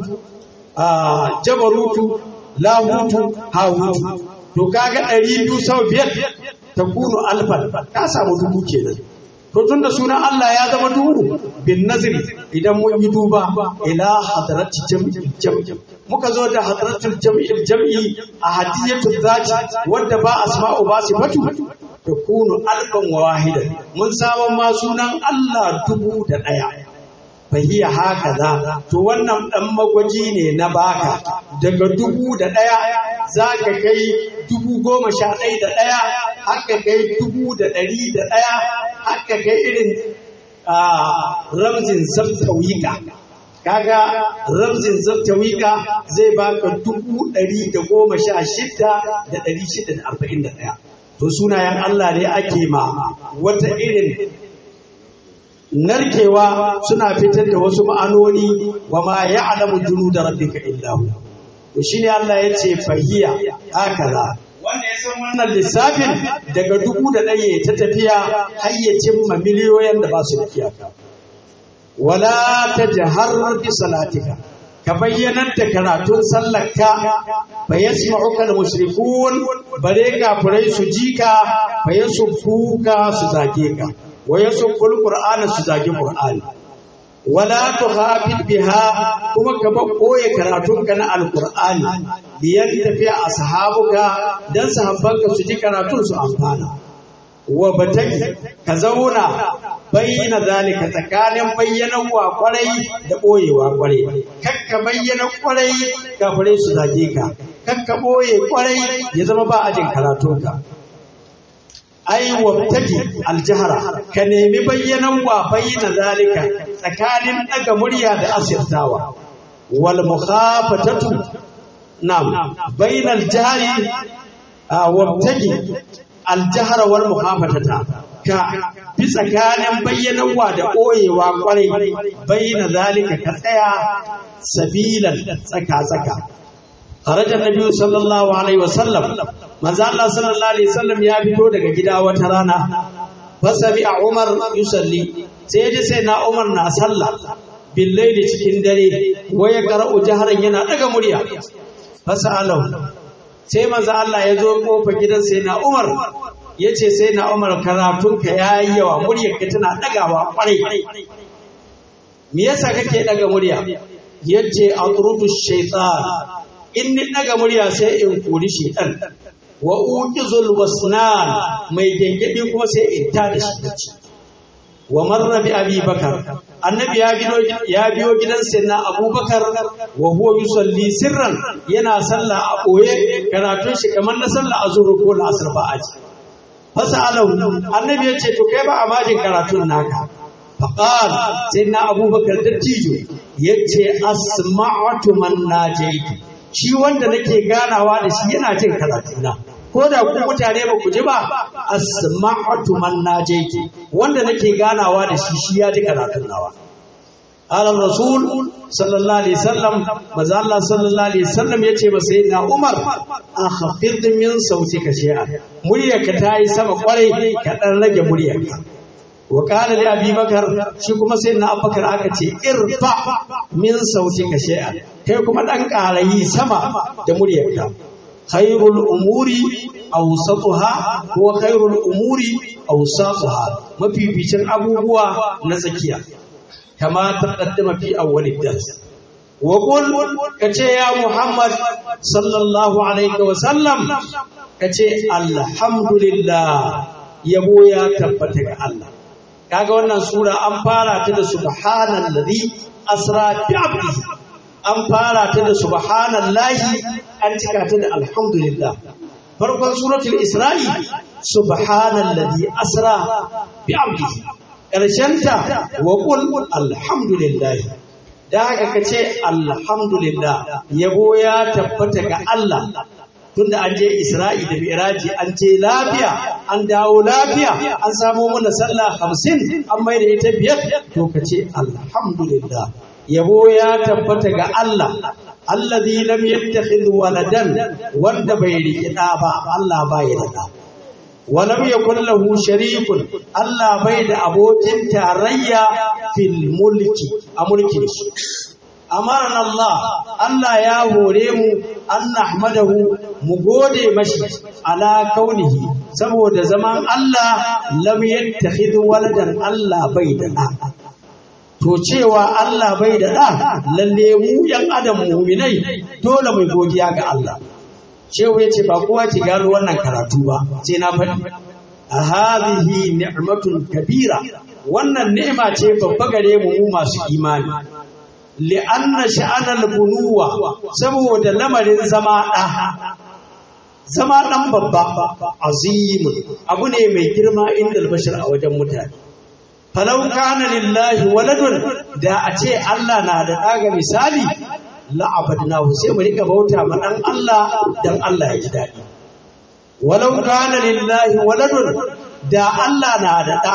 jabarutu lahutu hawutu to kaga ɗari biyu sau biyar ta kunu alfan ka samu dubu kenan to tunda sunan Allah ya zama duhu bin nazri idan mun yi duba ila hadrati jam'i jam'i muka zo da hadratul jam'i jam'i a hadiyatul zati wanda ba asma'u ba sifatu takunu alfan wa wahidan mun samu ma sunan Allah dubu da daya fahiya haka za to wannan dan magwaji ne na baka daga dubu da daya za ka kai dubu goma sha ɗaya da ɗaya haka kai dubu da ɗari da ɗaya haka kai irin ramzin zabtawika kaga ramzin zabtawika zai baka dubu ɗari da goma sha shida da ɗari shida da arba'in da ɗaya to sunayen Allah ne ake ma wata irin narkewa suna fitar da wasu ma'anoni wa ma ya'lamu junuda rabbika illa hu to shine Allah ya ce fahiya hakaza wanda ya san wannan lissafin daga dubu da ɗaya ta tafiya har ya cimma miliyoyin da ba su da iyaka wala tajhar bi salatika ka bayyanar da karatun sallarka fa yasma'uka al-mushrikun bare kafirai su jika fa yasuffuka su zage ka wa yasufful qur'ana su zage qur'ani wala tukhafid biha kuma ka ba koye karatunka na alqur'ani biyan tafiya ashabuka dan sahabbanka su ji karatun su amfana wa bataki ka zauna bayyana zalika tsakanin bayyanan wa kwarai da boyewa kwarai kakka bayyana kwarai kafirai su zage ka kakka boye kwarai ya zama ba ajin karatunka ai wabtaji aljahara ka nemi bayyanan wa bayyana zalika tsakanin daga murya da asirtawa wal mukhafatatu nam bainal jahri wabtaji aljahara wal mukhafatata ka bi tsakanin bayyanan wa da koyewa kwarai bayyana zalika ka tsaya sabilan tsaka tsaka خرج النبي صلى الله عليه وسلم manzo Allah sallallahu alaihi wasallam ya fito daga gida wata rana fasabi a Umar yusalli sai ji sai na Umar na sallah billaili cikin dare waya qara'u jaharan yana daga murya fasalahu sai manzo Allah ya zo kofar gidan sai na Umar yace sai na Umar karatun ka yayi yawa muryar ka tana dagawa kwarai me yasa kake daga murya yace atrudu shaytan in ni daga murya sai in kori shaytan wa uqizul wasnan mai gengedi kuma sai in ta da shi bacci wa marra bi abi bakar annabi ya biyo ya biyo gidan sayyidina abubakar wa huwa yusalli sirran yana sallah a boye karatun shi kamar na sallah azhur ko asr ba aji fasalahu annabi ya ce to kai ba amajin karatun naka faqal sayyidina abubakar dattijo yace asma'atu man najaitu shi wanda nake ganawa da shi yana jin karatuna ko da ku mutane ba ku ji ba asma'atu man najaiti wanda nake ganawa da shi shi ya ji karatun nawa Alam Rasul sallallahu alaihi wasallam maza Allah sallallahu alaihi wasallam yace ba sai na Umar akhfid min sautika shay'a muryarka ta yi sama kwarai ka dan rage muryarka wa qala li Abi Bakar shi kuma sai na Abubakar aka ce irfa min sautika shay'a kai kuma dan karayi sama da muryarka khairul umuri awsatuha wa khairul umuri awsatuha mafificin abubuwa na tsakiya kama taqaddama fi awwalid dars wa qul kace ya muhammad sallallahu alaihi wa sallam kace alhamdulillah yabo ya tabbata ga Allah kaga wannan sura an fara ta da subhanallazi asra bi abdihi an fara ta da subhanallahi an cika ta da alhamdulillah farkon suratul isra'i subhanallazi asra bi abdihi ƙarshenta wa qul alhamdulillah da haka kace alhamdulillah yabo ya tabbata ga Allah tunda an je Isra'i da Mi'raji an je lafiya an dawo lafiya an samu mana sallah hamsin an mai da ita biyar to kace alhamdulillah yabo ya tabbata ga Allah allazi lam yattakhidh waladan wanda bai riƙi ɗa ba Allah ba ya da walam yakul lahu sharikun Allah bai da abokin tarayya fil mulki a mulkin shi amarna Allah Allah ya hore mu an nahmadahu mu gode mashi ala kaunihi saboda zaman Allah lam yattakhidh waladan Allah bai da ɗa to cewa Allah bai da ɗa lalle mu ‘yan adam muminai dole mai godiya ga Allah. Shehu ya ce ba kowa ki gano wannan karatu ba, sai na faɗi. A hadhihi ni'matun kabira wannan ni'ima ce babba gare mu mu masu imani. Li'anna sha'anal bunuwa saboda lamarin zama ɗa. Zama ɗan babba azimun abu ne mai girma inda albashir a wajen mutane. falau kana lillahi waladun da a ce Allah na da ɗaga misali la'abadnahu sai mu rika bauta ma dan Allah dan Allah ya ji daɗi walau kana lillahi waladun da Allah na da ɗa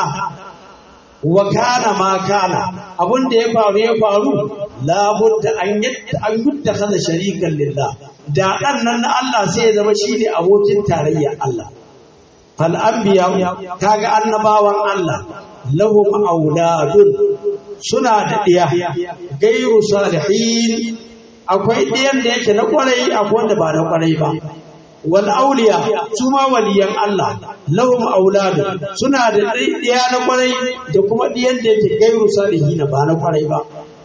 wa kana ma kana abun da ya faru ya faru labudda an yadda an yudda kaza sharikan lillah da ɗan nan na Allah sai ya zama shi ne abokin tarayya Allah fal anbiya kaga annabawan Allah lahum auladun suna da ɗiya gairu salihin akwai ɗiyan da yake na kwarai akwai wanda ba na kwarai ba wal auliya su ma waliyan Allah lahum auladun suna da ɗiya na kwarai da kuma ɗiyan da yake gairu salihin ba na kwarai ba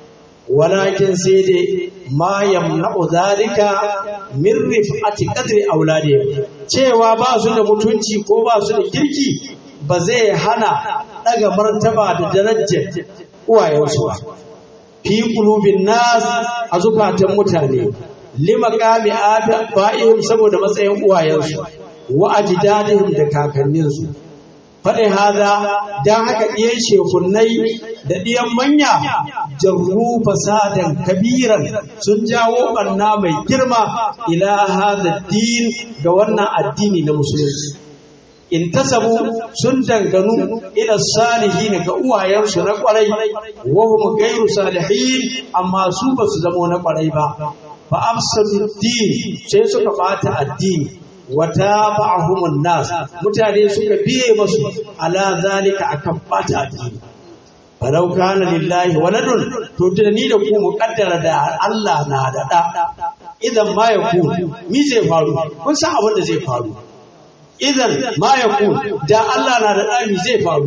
walakin sai dai ma yamna'u zalika min rif'ati qadri auladihim cewa ba su da mutunci ko ba su da kirki ba zai hana daga martaba da darajar uwayensu ba fi qulubin nas a zukatan mutane lima qami ba'ihim saboda matsayin uwayensu wa ajdadihim da kakanninsu faɗin haza don haka ɗiyan shekunnai da ɗiyan manya jarru fasadan kabiran sun jawo ɓanna mai girma ila hada din ga wannan addini na musulunci in tasabu sun danganu ila salihin ga uwayensu na kwarai wa hum gairu salihin amma su ba su zamo na kwarai ba fa afsadu din sai suka bata addini wata ba'ahumun nas mutane suka biye masu ala zalika akan bata addini falau kana lillahi waladun to da ni da ku muqaddara da Allah na da da idan ma yakun mi zai faru kun san abin da zai faru idan ma ya ku da Allah na da ɗami zai faru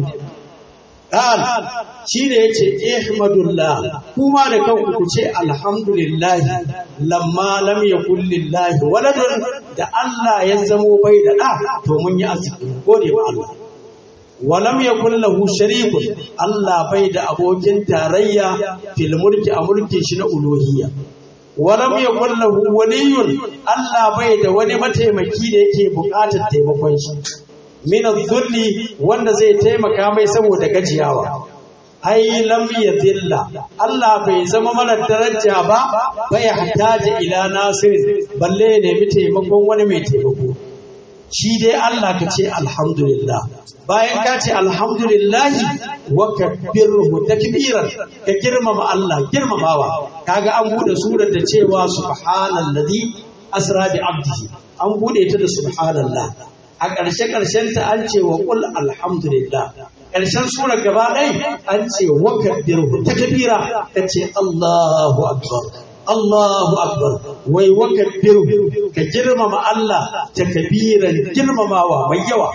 ƙal shi ne ya ce ihmadullah kuma da kanku ku ce alhamdulillah lamma lam yakun lillahi waladun da Allah ya zamo bai da ɗa to mun yi arziki gode wa Allah walam yakun lahu sharikun Allah bai da abokin tarayya fil mulki a mulkin shi na uluhiyya walam yakun lahu waliyun Allah bai da wani mataimaki da yake buƙatar taimakon shi min dhulli wanda zai taimaka mai saboda gajiyawa ai lam yadilla Allah bai zama mara daraja ba bai hataji ila nasir balle ne mi taimakon wani mai taimako shi dai Allah ka ce alhamdulillah bayan ka ce alhamdulillah wa kabbirhu takbiran ka girmama Allah girmamawa kaga an bude surar da cewa subhanallazi asra bi abdihi an bude ta da subhanallah a ƙarshe ƙarshen ta an ce wa qul alhamdulillah ƙarshen surar gaba ɗaya an ce wa kabbirhu takbira ka ce Allahu akbar Allahu akbar wai wa kabbiru ka girmama Allah takbiran girmamawa mai yawa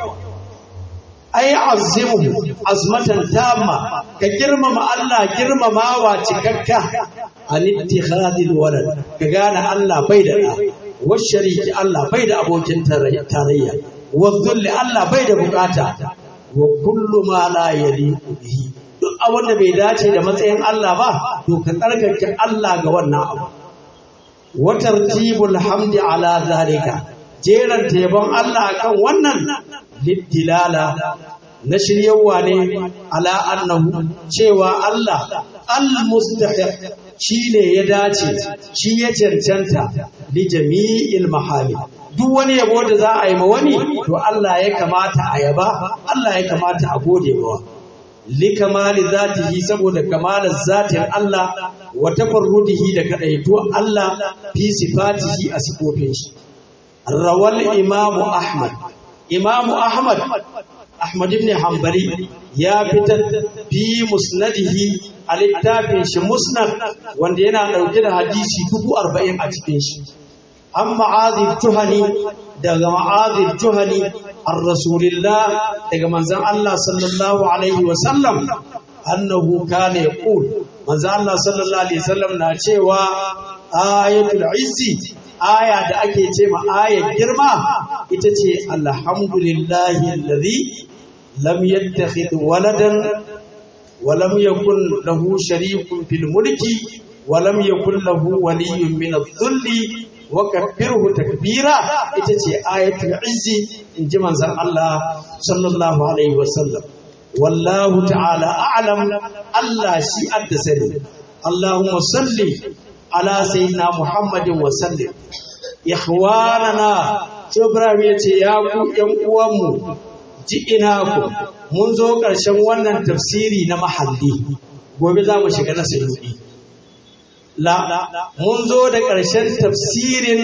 ai azimu azmatan tamma ka girmama Allah girmamawa cikakka an ittikhadil walad ka gane Allah bai da da washariki Allah bai da abokin tarayya wa dhulli Allah bai da bukata wa kullu ma la yaliqu bihi duk abin da bai dace da matsayin Allah ba to ka tsarkake Allah ga wannan abu wa tartibul hamdi ala zalika jeran tebon Allah akan wannan liddilala na shiryawa ne ala annahu cewa Allah al-mustahiq shine ya dace shi ya cancanta li jami'il mahali duk wani yabo da za a yi ma wani to Allah ya kamata a yaba Allah ya kamata a gode mawa likamali zatihi saboda kamalar zatin Allah wa tafarrudihi da kadaituwar Allah fi sifatihi a sifofin shi rawal imamu ahmad imamu ahmad ahmad ibn hanbali ya fitar fi musnadihi a littafin shi musnad wanda yana dauke da hadisi dubu arba'in a cikin shi an ma'azir tuhani daga ma'azir tuhani an rasulillah daga manzan Allah sallallahu alaihi wasallam annahu kana yaqul manzan Allah sallallahu alaihi wasallam na cewa ayatul izzi aya da ake ce ma ayar girma ita ce alhamdulillahi alladhi lam yattakhidh waladan wa lam yakun lahu sharikun fil mulki wa lam yakun lahu waliyyun min adh-dhulli wa kabbirhu takbira ita ce ayatul izzi in ji manzon Allah sallallahu alaihi wasallam wallahu ta'ala a'lam Allah shi adda sani Allahumma salli ala sayyidina Muhammadin wa sallim ikhwanana Ibrahim ya ce ya ku ƴan uwanmu ji ina ku mun zo ƙarshen wannan tafsiri na mahalli gobe za mu shiga na sayyidi la mun zo da ƙarshen tafsirin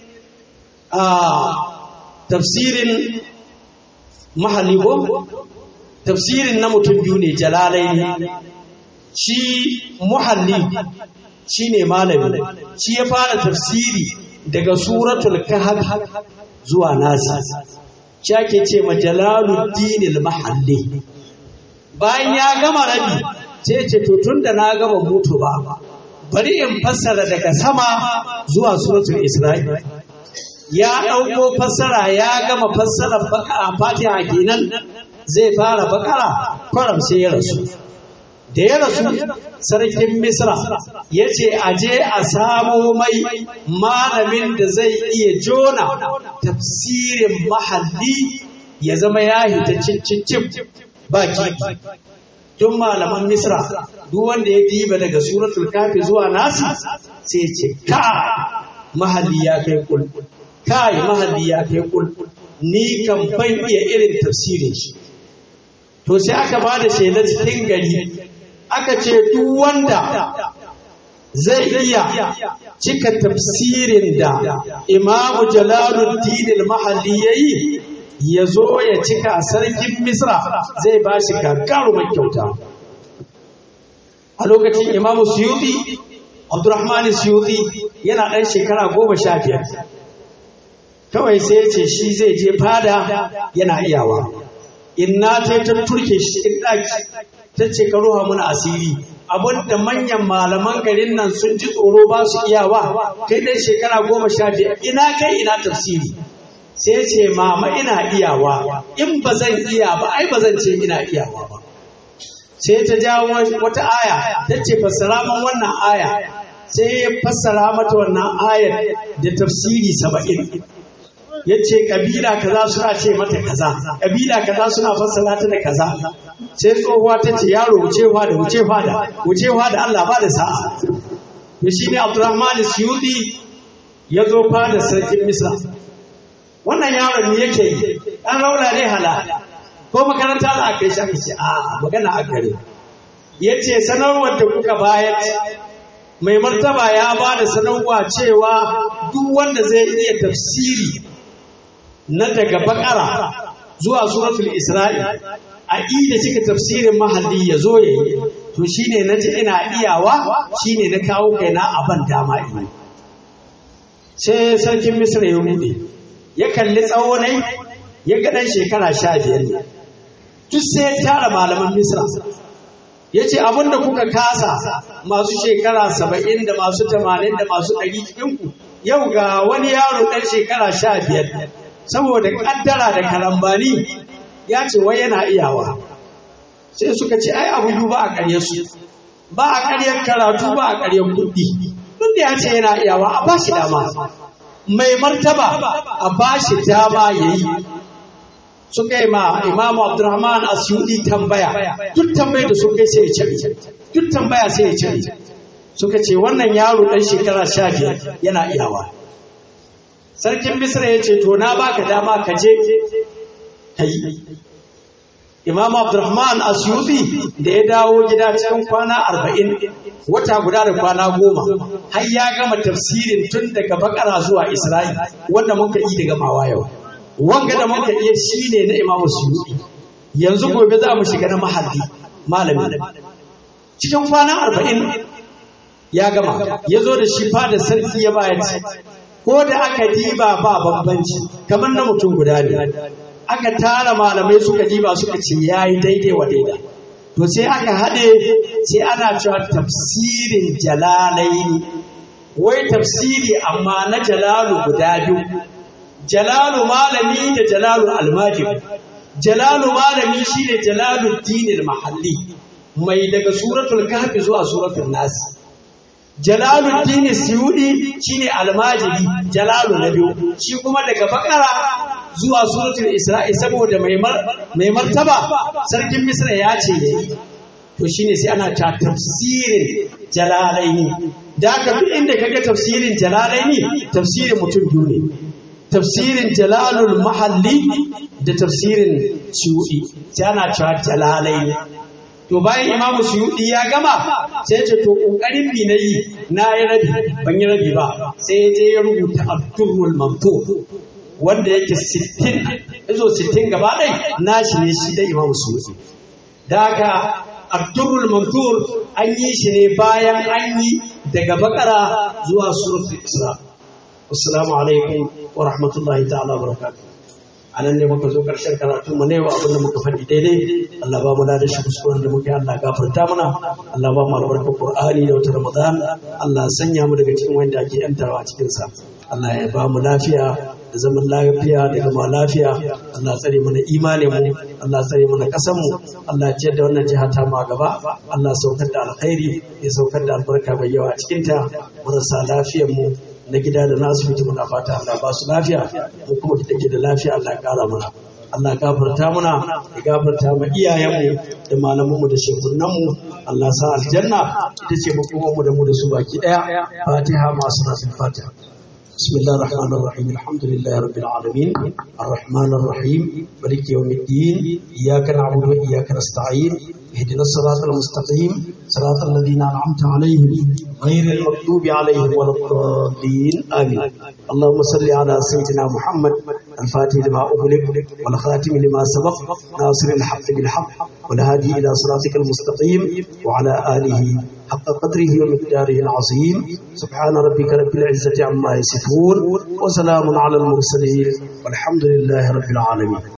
a tafsirin mahalli ko tafsirin na mutum biyu ne jalalai ne shi muhalli shi ne malami shi ya fara tafsiri daga suratul kahf zuwa nasi shi ake ce ma jalaluddin mahalli bayan ya gama rabi sai ce to tunda na gama mutu ba bari in fassara daga sama zuwa suratul isra'i ya ɗauko fassara ya gama fassara fatiha kenan zai fara bakara kwaram sai ya rasu da ya rasu sarkin misra ya ce a je a samo mai malamin da zai iya jona tafsirin mahalli ya zama ya hita cincin baki tun malaman misra duk wanda ya diba daga suratul kafi zuwa nasi sai ce ka mahalli ya kai kul kai mahalli ya kai kul ni kan ban iya irin tafsirin shi to sai aka ba da shelar cikin gari aka ce duk wanda zai iya cika tafsirin da imamu jalaluddin al-mahalli yayi ya zo ya cika sarkin misra zai ba shi gagarumar kyauta a lokacin imamu suyuti abdurrahman suyuti yana ɗan shekara goma sha biyar kawai sai ya ce shi zai je fada yana iyawa inna ta ta turke shi in ɗaki ta ce ka ruha muna asiri abin da manyan malaman garin nan sun ji tsoro ba su iyawa kai ɗan shekara goma sha biyar ina kai ina tafsiri sai ce mama ina iyawa in ba zan iya ba ai ba zan ce ina iyawa ba sai ta jawo wata aya ta ce fassara man wannan aya sai ya fassara mata wannan ayar da tafsiri saba'in ya ce kabila kaza suna ce mata kaza kabila kaza suna fassara ta da kaza sai tsohuwa ta ce yaro wucewa da wucewa da wucewa da Allah ba da sa'a to shine Abdurrahman Suyudi ya zo fada sarkin Misra wannan yaron ne yake yi an rauna ne hala ko makaranta za a kai shi aka ce a magana a gare ya ce sanarwar da kuka bayar mai martaba ya ba da sanarwa cewa duk wanda zai iya tafsiri na daga bakara zuwa suratul isra'i a da cika tafsirin mahalli ya zo ya yi to shine na ji ina iyawa shine na kawo kaina a ban dama ina sai sarkin misra ya rude ya kalli tsawonai ya ga ɗan shekara sha biyar ne duk sai ya tara malaman misra ya ce abinda kuka kasa masu shekara saba'in da masu tamanin da masu ɗari cikinku yau ga wani yaro ɗan shekara sha biyar saboda ƙaddara da karambani ya ce wai yana iyawa sai suka ce ai abu biyu ba a ƙarya su ba a ƙaryar karatu ba a ƙaryar kuɗi duk da ya ce yana iyawa a ba shi dama mai martaba a ba shi dama ya yi suka yi ma imamu abdurrahman asyudi tambaya duk tambayar da suka yi sai ya cire duk tambaya sai ya cire suka ce wannan yaro ɗan shekara sha biyar yana iyawa sarkin misra ya ce to na baka dama ka je ka yi Imam Abdurrahman Asyubi da ya dawo gida cikin kwana arba'in wata guda da kwana goma har ya gama tafsirin tun daga bakara zuwa Isra'i wanda muka yi daga mawa yau. Wanga da muka iya shi ne na Imam Asyubi. Yanzu gobe za mu shiga na mahalli malami. Cikin kwana arba'in ya gama ya zo da shi fada sarki ya bayar ko da aka diba ba bambanci kamar na mutum guda ne. aka tara malamai suka diba suka ce ya yi daidai wa daida to sai aka haɗe sai ana cewa tafsirin jalalaini wai tafsiri amma na jalalu guda biyu jalalu malami da jalalu almajib jalalu malami shine jalalu dinil mahalli mai daga suratul kahfi zuwa suratul nas jalalu dini siyudi shine almajiri jalalu na biyu shi kuma daga bakara zuwa suratul isra'i saboda mai martaba sarkin misra ya ce yayi to shine sai ana ta tafsirin jalalaini da aka duk inda kaga tafsirin jalalaini tafsirin mutum biyu ne tafsirin jalalul mahalli da tafsirin suyudi sai ana cewa jalalaini to bayan imamu suyudi ya gama sai ya ce to kokarin bi na yi na yi rabi ban yi rabi ba sai ya je ya rubuta abdurrul mamtur wanda yake sittin izo sittin gaba ɗai nashi ne shi da imam sufi da haka abdurrul mantur an yi shi ne bayan an yi daga bakara zuwa suratul isra assalamu alaikum wa rahmatullahi ta'ala barakatuh anan ne muka zo karshen karatun mu ne wa abin da muka faɗi daidai Allah ba mu da shi kuskuren da muke Allah gafarta mana Allah ba mu albarkar Qur'ani da wata Ramadan Allah sanya mu daga cikin wanda ake yantarwa a cikin sa Allah ya ba mu lafiya da zaman lafiya da gama lafiya Allah tsare mana imanin mu Allah tsare mana kasan mu Allah ya ciyar da wannan jiha ta mu gaba Allah saukar da alkhairi ya saukar da albarka mai yawa a cikin ta marasa lafiyar mu na gida da na asibiti muna fata Allah ba su lafiya mu kuma da take da lafiya Allah ya kara mana Allah gafarta muna ya gafarta ma iyayenmu da malamanmu da shekunanmu Allah sa aljanna ita ce makomanmu da mu da su baki daya fatiha masu nasu fatiha بسم الله الرحمن الرحيم الحمد لله رب العالمين الرحمن الرحيم مالك يوم الدين إياك نعبد وإياك نستعين اهدنا الصراط المستقيم صراط الذين أنعمت عليهم غير المغضوب عليهم ولا الضالين آمين اللهم صل على سيدنا محمد الفاتح لما أغلق والخاتم لما سبق ناصر الحق بالحق والهادي إلى صراطك المستقيم وعلى آله حق قدره ومقداره العظيم سبحان ربك رب العزة عما يصفون وسلام على المرسلين والحمد لله رب العالمين